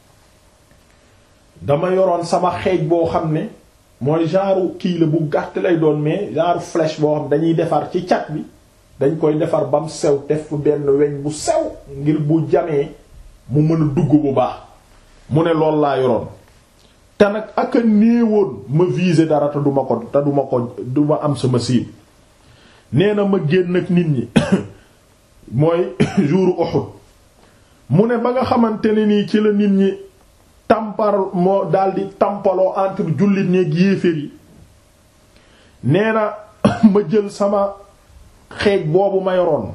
dama yoroon sama xeej boo xam ne mooy genre kii la bu gàtt lay doon mais genre flèche boo xam dañuy defar ci cat bi dañ koy defar bam sew def benn weñ bu sew ngir bu jamee mu mën a dugg bu baax mu ne lool laa yoroon te nag ak a néewoon ma viser dara te duma ko te duma ko duma am sama cible nee na ma génn ak nit ñi mooy jour Uhud mu ne ba nga xamante ne nii ci la nit ñi tampar moo daldi tampaloo entre jullit ñeeg yéeféer yi nee na ma jël sama xeej boobu ma yoroon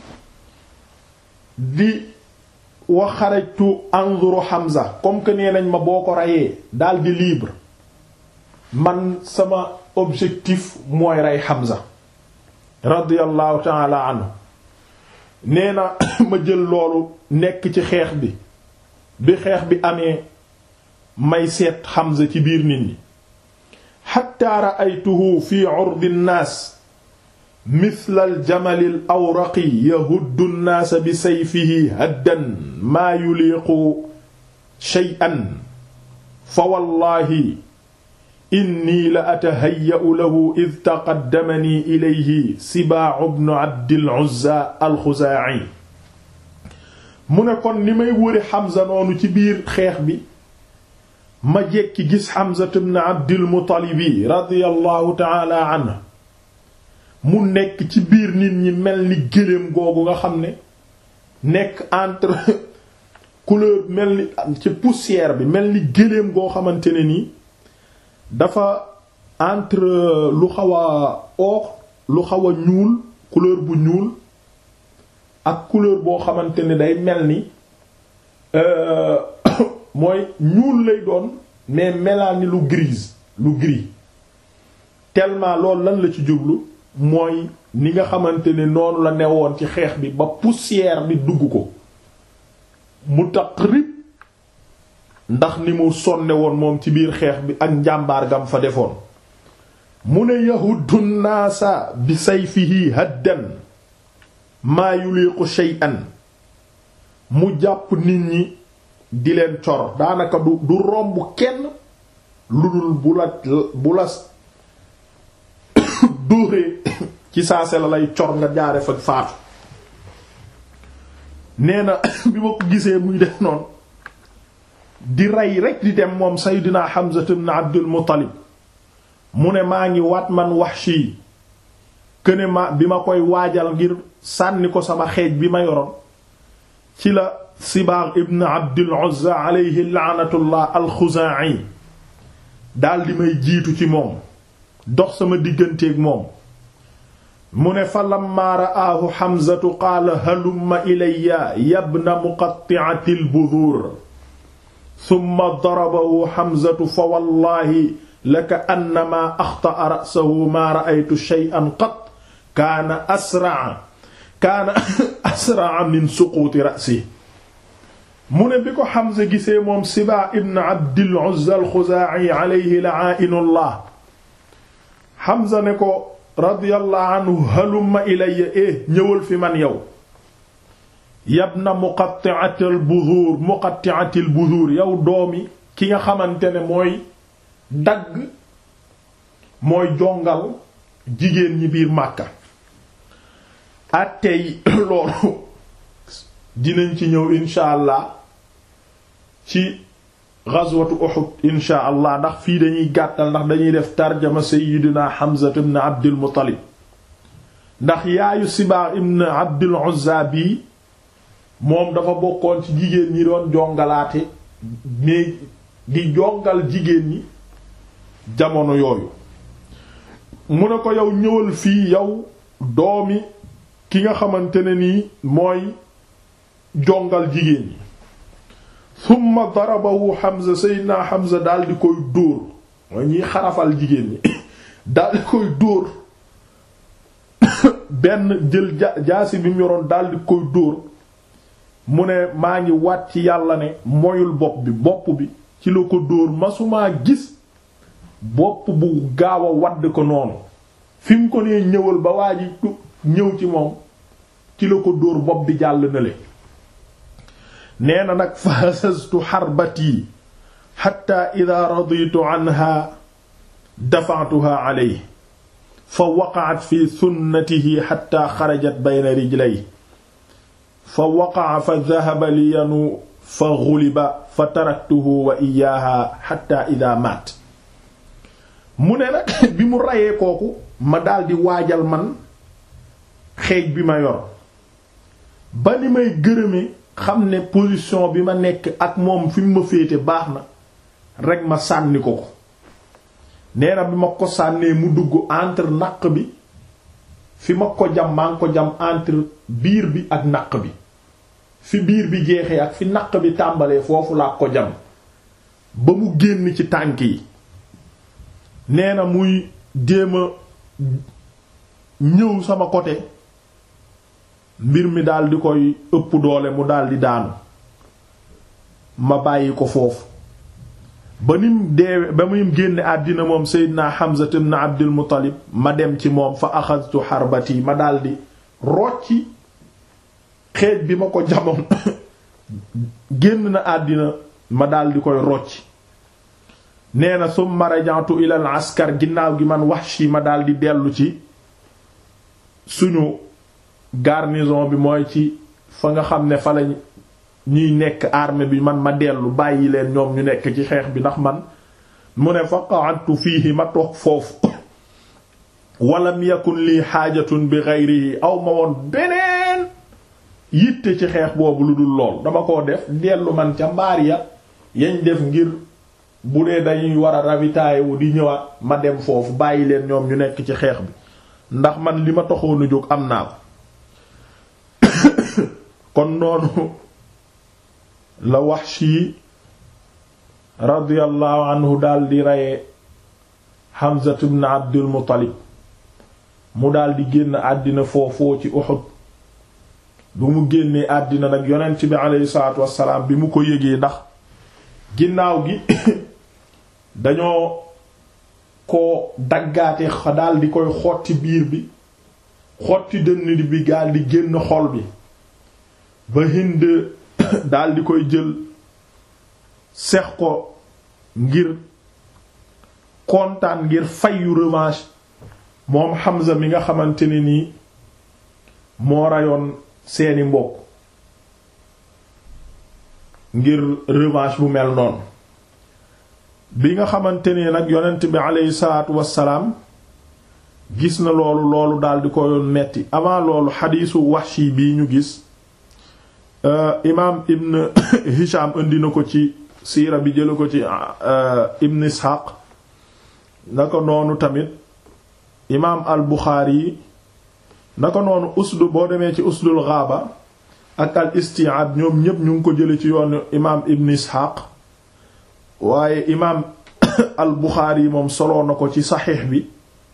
di wax xarajtu anzuru Hamza comme que nee nañ ma boo ko reyee daldi libre man sama objectif mooy rey Hamza radiyallahu ta'ala anhu nee na ma jël loolu nekk ci xeex bi bi xeex bi amee may seet Hamza ci biir nit ñi hatta ra'aytuhu fi 'urdi an-nas mithla al-jamali al-awraqi yahuddu an-nas bi sayfihi haddan ma yuliqu shay'an fa wallahi inni la atahayya'u lahu id taqaddamani ilayhi Sibaa ibn Abdil Uzza al-Xuzaa'i mu ne kon ni may wëri Hamza noonu ci biir xeex bi ma jekki gis Hamza ibn Abdil Muttalib radiyallahu ta'ala anhu mu nekk ci biir nit ñi mel ni gëléem googu nga xam ne nekk entre couleur mel ni ci poussière bi mel ni gëléem goo xamante ne nii dafa entre lu xaw a or lu xaw a ñuul couleur bu ñuul ak couleur boo xamante ne day mel ni mooy ñuul lay doon mais melaa ni lu grise lu gris tellement loolu lan la ci jublu mooy ni nga xamante ne noonu la newoon ci xeex bi ba poussière bi dugg ko mu taqrib ndax ni mu sonne woon moom ci biir xeex bi ak njàmbaar gam fa defoon mu ne yahuddu naasa bi sayfihi haddan maa yuliqu shay'an mu jàpp nit ñi di leen cor daanaka du du romb kenn lu dul bu la bu la dóoree ci saase la lay cor nga jaare fa faatu nee na bi ma ko gisee muy def noonu di rey rek di dem moom Seydina Hamza ibn Abdul Muttalib mu ne maa ngi waat man Wahshi këne ma bi ma koy waajal ngir sànni ko sama xeej bi ma yoroon ci la Sibaag ibn Abdul Uzza alayhi la'natullah al-Xuzaa'i daal di may jiitu ci moom dox sama digganteeg moom mu ne fa lamma ra'aahu Hamzatu qaala halumma ilayya yabna muqatti'ati al-budhuur summa darabahu Hamzatu fa wallaahi laka annamaa axta'a ra'sahu maa ra'aytu shay'an qat kaana asra'a kaana asra'a min suquuti ra'sihi mu ne bi ko Hamza gisee moom Sibaa ibn Abdil Uzza al-Xuzaa'i alayhi la'aa'inullah Hamza ne ko radiyallahu anhu halumma ilayya eh ñëwal fi man yow yabna muqatti'atil buzuur muqatti'atil buzuur yow doomi ki nga xamante ne mooy dagg mooy jongal jigéen ñi biir Màkka attey loolu dinañ ci ñëw insha allah ci ghazwatu Uhud insha allah ndax fii dañuy gàttal ndax dañuy def tarjama sayyidina Hamza ibn Abdul Muttalib ndax yaayu Sibaa ibn Abdul Uzza bii moom dafa bokkoon ci jigéen ñi doon jongalaate mais di jongal jigéen ñi jamono yooyu mu ne ko yow ñëwal fii yow doomi ki nga xamante ne nii mooy jongal jigéen ñi summa darabahu Hamza sayyidina Hamza daal di koy dóor mooy ñiy xarafal jigéen ñi daal di koy dóor benn jël ja jaasi bi mu yoroon daal di koy dóor mu ne maa ngi waat ci yàlla ne moyul bopp bi bopp bi ci la ko dóor masumaa gis bopp bu gaaw a wadd ko noonu fi mu ko nee ñëwal ba waa ji ñëw ci moom ci la ko dóor bopp bi jàll na le nee na nag fa hasastu xarbati xatta ida raditu anha dafa'tuha alayhi fa waqa'at fi sunnatihi xatta xarajat bayna rijlay fa waqa'a fa dhahaba li yanu fa ghuliba fa taraktuhu wa iyaaha xatta ida maat mu ne nag bi mu rayee kooku ma daldi waajal man xeej bi ma yor ba ni may gërëme xam ne position bi ma nekk ak moom fi mu ma féete baax na rek ma sànni ko ko nee na bi ma ko sànnee mu dugg entre naq bi fi ma ko jam maa ngi ko jam entre biir bi ak naq bi fi biir bi jeexee ak fi naq bi tàmbalee foofu laa ko jam ba mu génn ci tànk yi nee na muy déema ñëw sama côté mbir mi daal di koy ëpp doole mu daal di daanu ma bàyyi ko foofu ba nim deewe ba muy génne àddina moom Seydina Hamza ibn Abdul Muttalib ma dem ci moom fa axadtu xarbati ma daal di rocci xeej bi ma ko jamoon génn na àddina ma daal di koy rocci nee na summa raja'tu ila al askar ginnaaw gi man Wahshi ma daal di dellu ci suñu garnison bi mooy ci fa nga xam ne fa lañ ñuy nekk armée bi man ma dellu bàyyi leen ñoom ñu nekk ci xeex bi ndax man mu ne fa qa'adtu fiihi ma toog foofu walam yakun lii xaajatun bi ghayrihi aw ma woon beneen yitte ci xeex boobu lu dul lool dama ko def dellu man ca mbaar ya yañ def ngir bu dee dañuy war a ravitailler wu di ñëwaat ma dem foofu bàyyi leen ñoom ñu nekk ci xeex bi ndax man li ma taxoon a jóg am naa ko kon noonu la Wahshi radiyallahu anhu daal di reye Hamza ibn Abdul Muttalib mu daal di génn àddina foofoo ci Uhud bu mu génnee àddina nag yonent bi aleyhi salaatu wassalaam bi mu ko yëgee ndax ginnaaw gi dañoo ko daggaate daal di koy xotti biir bi xotti dënn bi gaal di génn xol bi ba Hind daal di koy jël sex ko ngir kontaan ngir fayu revanche moom Hamza mi nga xamante ne nii moo rayoon seeni mbokk ngir revanche bu mel noonu bi nga xamante ne nag yonent bi aleyhi salaatu wassalaam gis na loolu loolu daal di ko yoon metti avant loolu xadiisu Wahshi bii ñu gis imaam ibn Hisham indi na ko ci siira bi jëla ko ci ibn Ishaq naka noonu tamit imaam al Buxaari yi naka noonu usdu boo demee ci usdul Ghaaba ak al Isti'aab ñoom ñépp ñu ngi ko jële ci yoonu imaam ibn Ishaq waaye imaam al Buxaari yi moom soloo na ko ci saxiix bi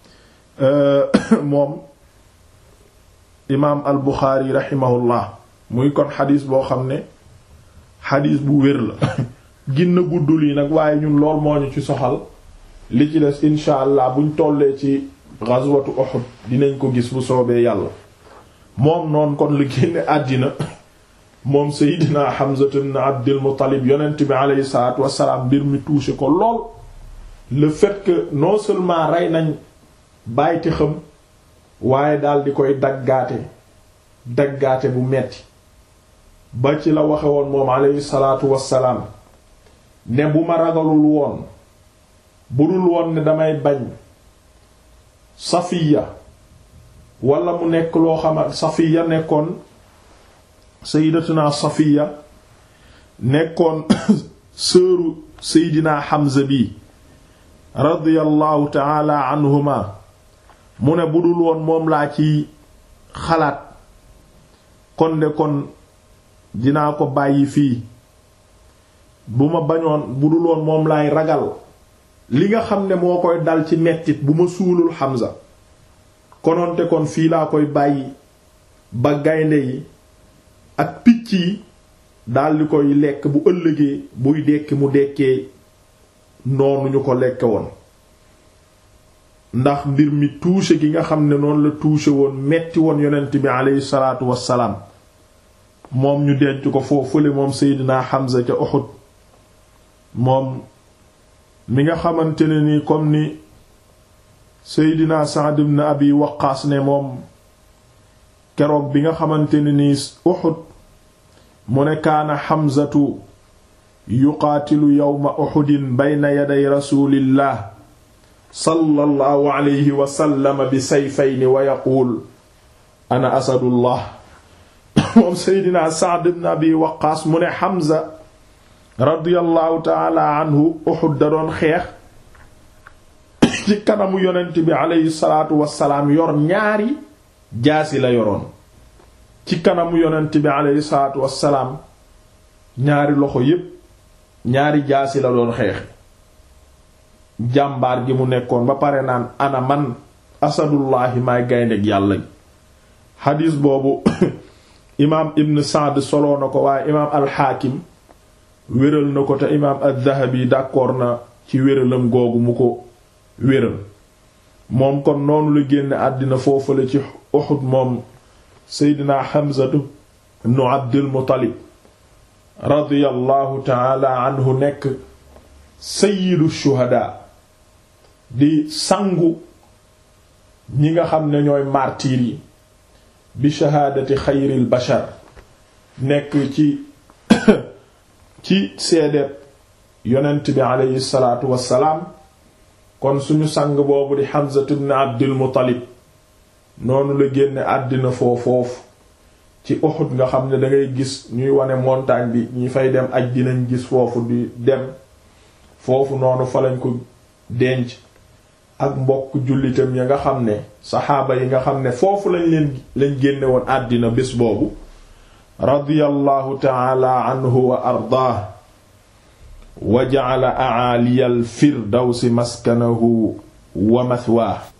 moom imaam al Buxaari raximahullah muy kon xadis boo xam ne xadis bu wér la ginna guddul yi nag waaye ñun lool moo ñu ci soxal li ci des incha allah buñ tollee ci ghazwatu Uhud dinañ ko gis bu soobee yàlla moom noonu kon lu génne àddina moom Seydina Hamza ibn Abdul Muttalib yonent bi aleyhi salaatu wassalaam mbir mi touché ko lool le fait que non seulement rey nañ bàyti xam waaye daal di koy daggaate daggaate bu metti ba ci la waxe woon moom aleyhi salaatu wassalaam ne bu ma ragalul woon bu dul woon ne damay bañ safiya wala mu nekk loo xama safiya nekkoon sayyidatuna safiya nekkoon sëru seydina Hamza bi radiyallahu taala anhuma mu ne bu dul woon moom laa ci xalaat kon de kon dinaa ko bàyyi fii bu ma bañoon bu dul woon moom laay ragal li nga xam ne moo koy dal ci mettit bu ma suulul Hamza kononte kon fii laa koy bàyyi ba gaynde yi ak picc yi daldi koy lekk bu ëllëgee buy dekki mu dekkee noonu ñu ko lekke woon ndax mbir mi touché gi nga xam ne noonu la touché woon metti woon yonent bi aleyhi salaatu wassalaam moom ñu denc ko foofule moom Seydina Hamza ca Uhud moom mi nga xamante ne ni comme ni Seydina Sa'd ibn Abi Waqqaas ne moom keroog bi nga xamante ne ni Uhud mu ne kaana Hamzatu yuqaatilu yawma Uhudin bayna yaday rasulillah sallallahu alayhi wa sallam bi sayfayni wa yaquul ana asadullah moom Seydina Sa'd ibn Abi Waqqaas mu ne Hamza radiyallahu taala anhu Uhud da doon xeex ci kanamu yonent bi aleyhi salaatu wassalaam yor ñaari jaasi la yoroon ci kanamu yonent bi aleyhi salaatu wassalaam ñaari loxo yépp ñaari jaasi la doon xeex jàmbaar gi mu nekkoon ba pare naan ana man asadullahi maay gayndeg yàlla xadiis boobu imaam ibn Sa'd soloo na ko waaye imaam alxaakim wéral na ko te imaam az-Zahabi d'accord na ci wéralam googu mu ko wéral moom kon noonu la génne àddina foofale ci Uhud moom seydina Hamzatu ibnu Abdul Muttalib radiyallahu taala anhu nekk sayyidu shuhada di sangu ñi nga xam ne ñooy martyrs yi bi shahaadati xayril bashar nekk ci ci seedeeb yonent bi aleyhi salaatu wassalaam kon suñu sang boobu di Hamza ibn Abdul Muttalib noonu la génne àddina foofoofu ci Uhud nga xam ne dangay gis ñuy wane montagne bi ñi fay dem aj dinañ gis foofu di dem foofu noonu fa lañ ko denc ak mbokk jullitam ya nga xam ne saxaaba yi nga xam ne foofu lañ leen lañ génne woon àddina bés boobu radiyallahu taala anhu wa ardaah wa ja'ala a'aliyal firdawsi maskanahu wa mathwaa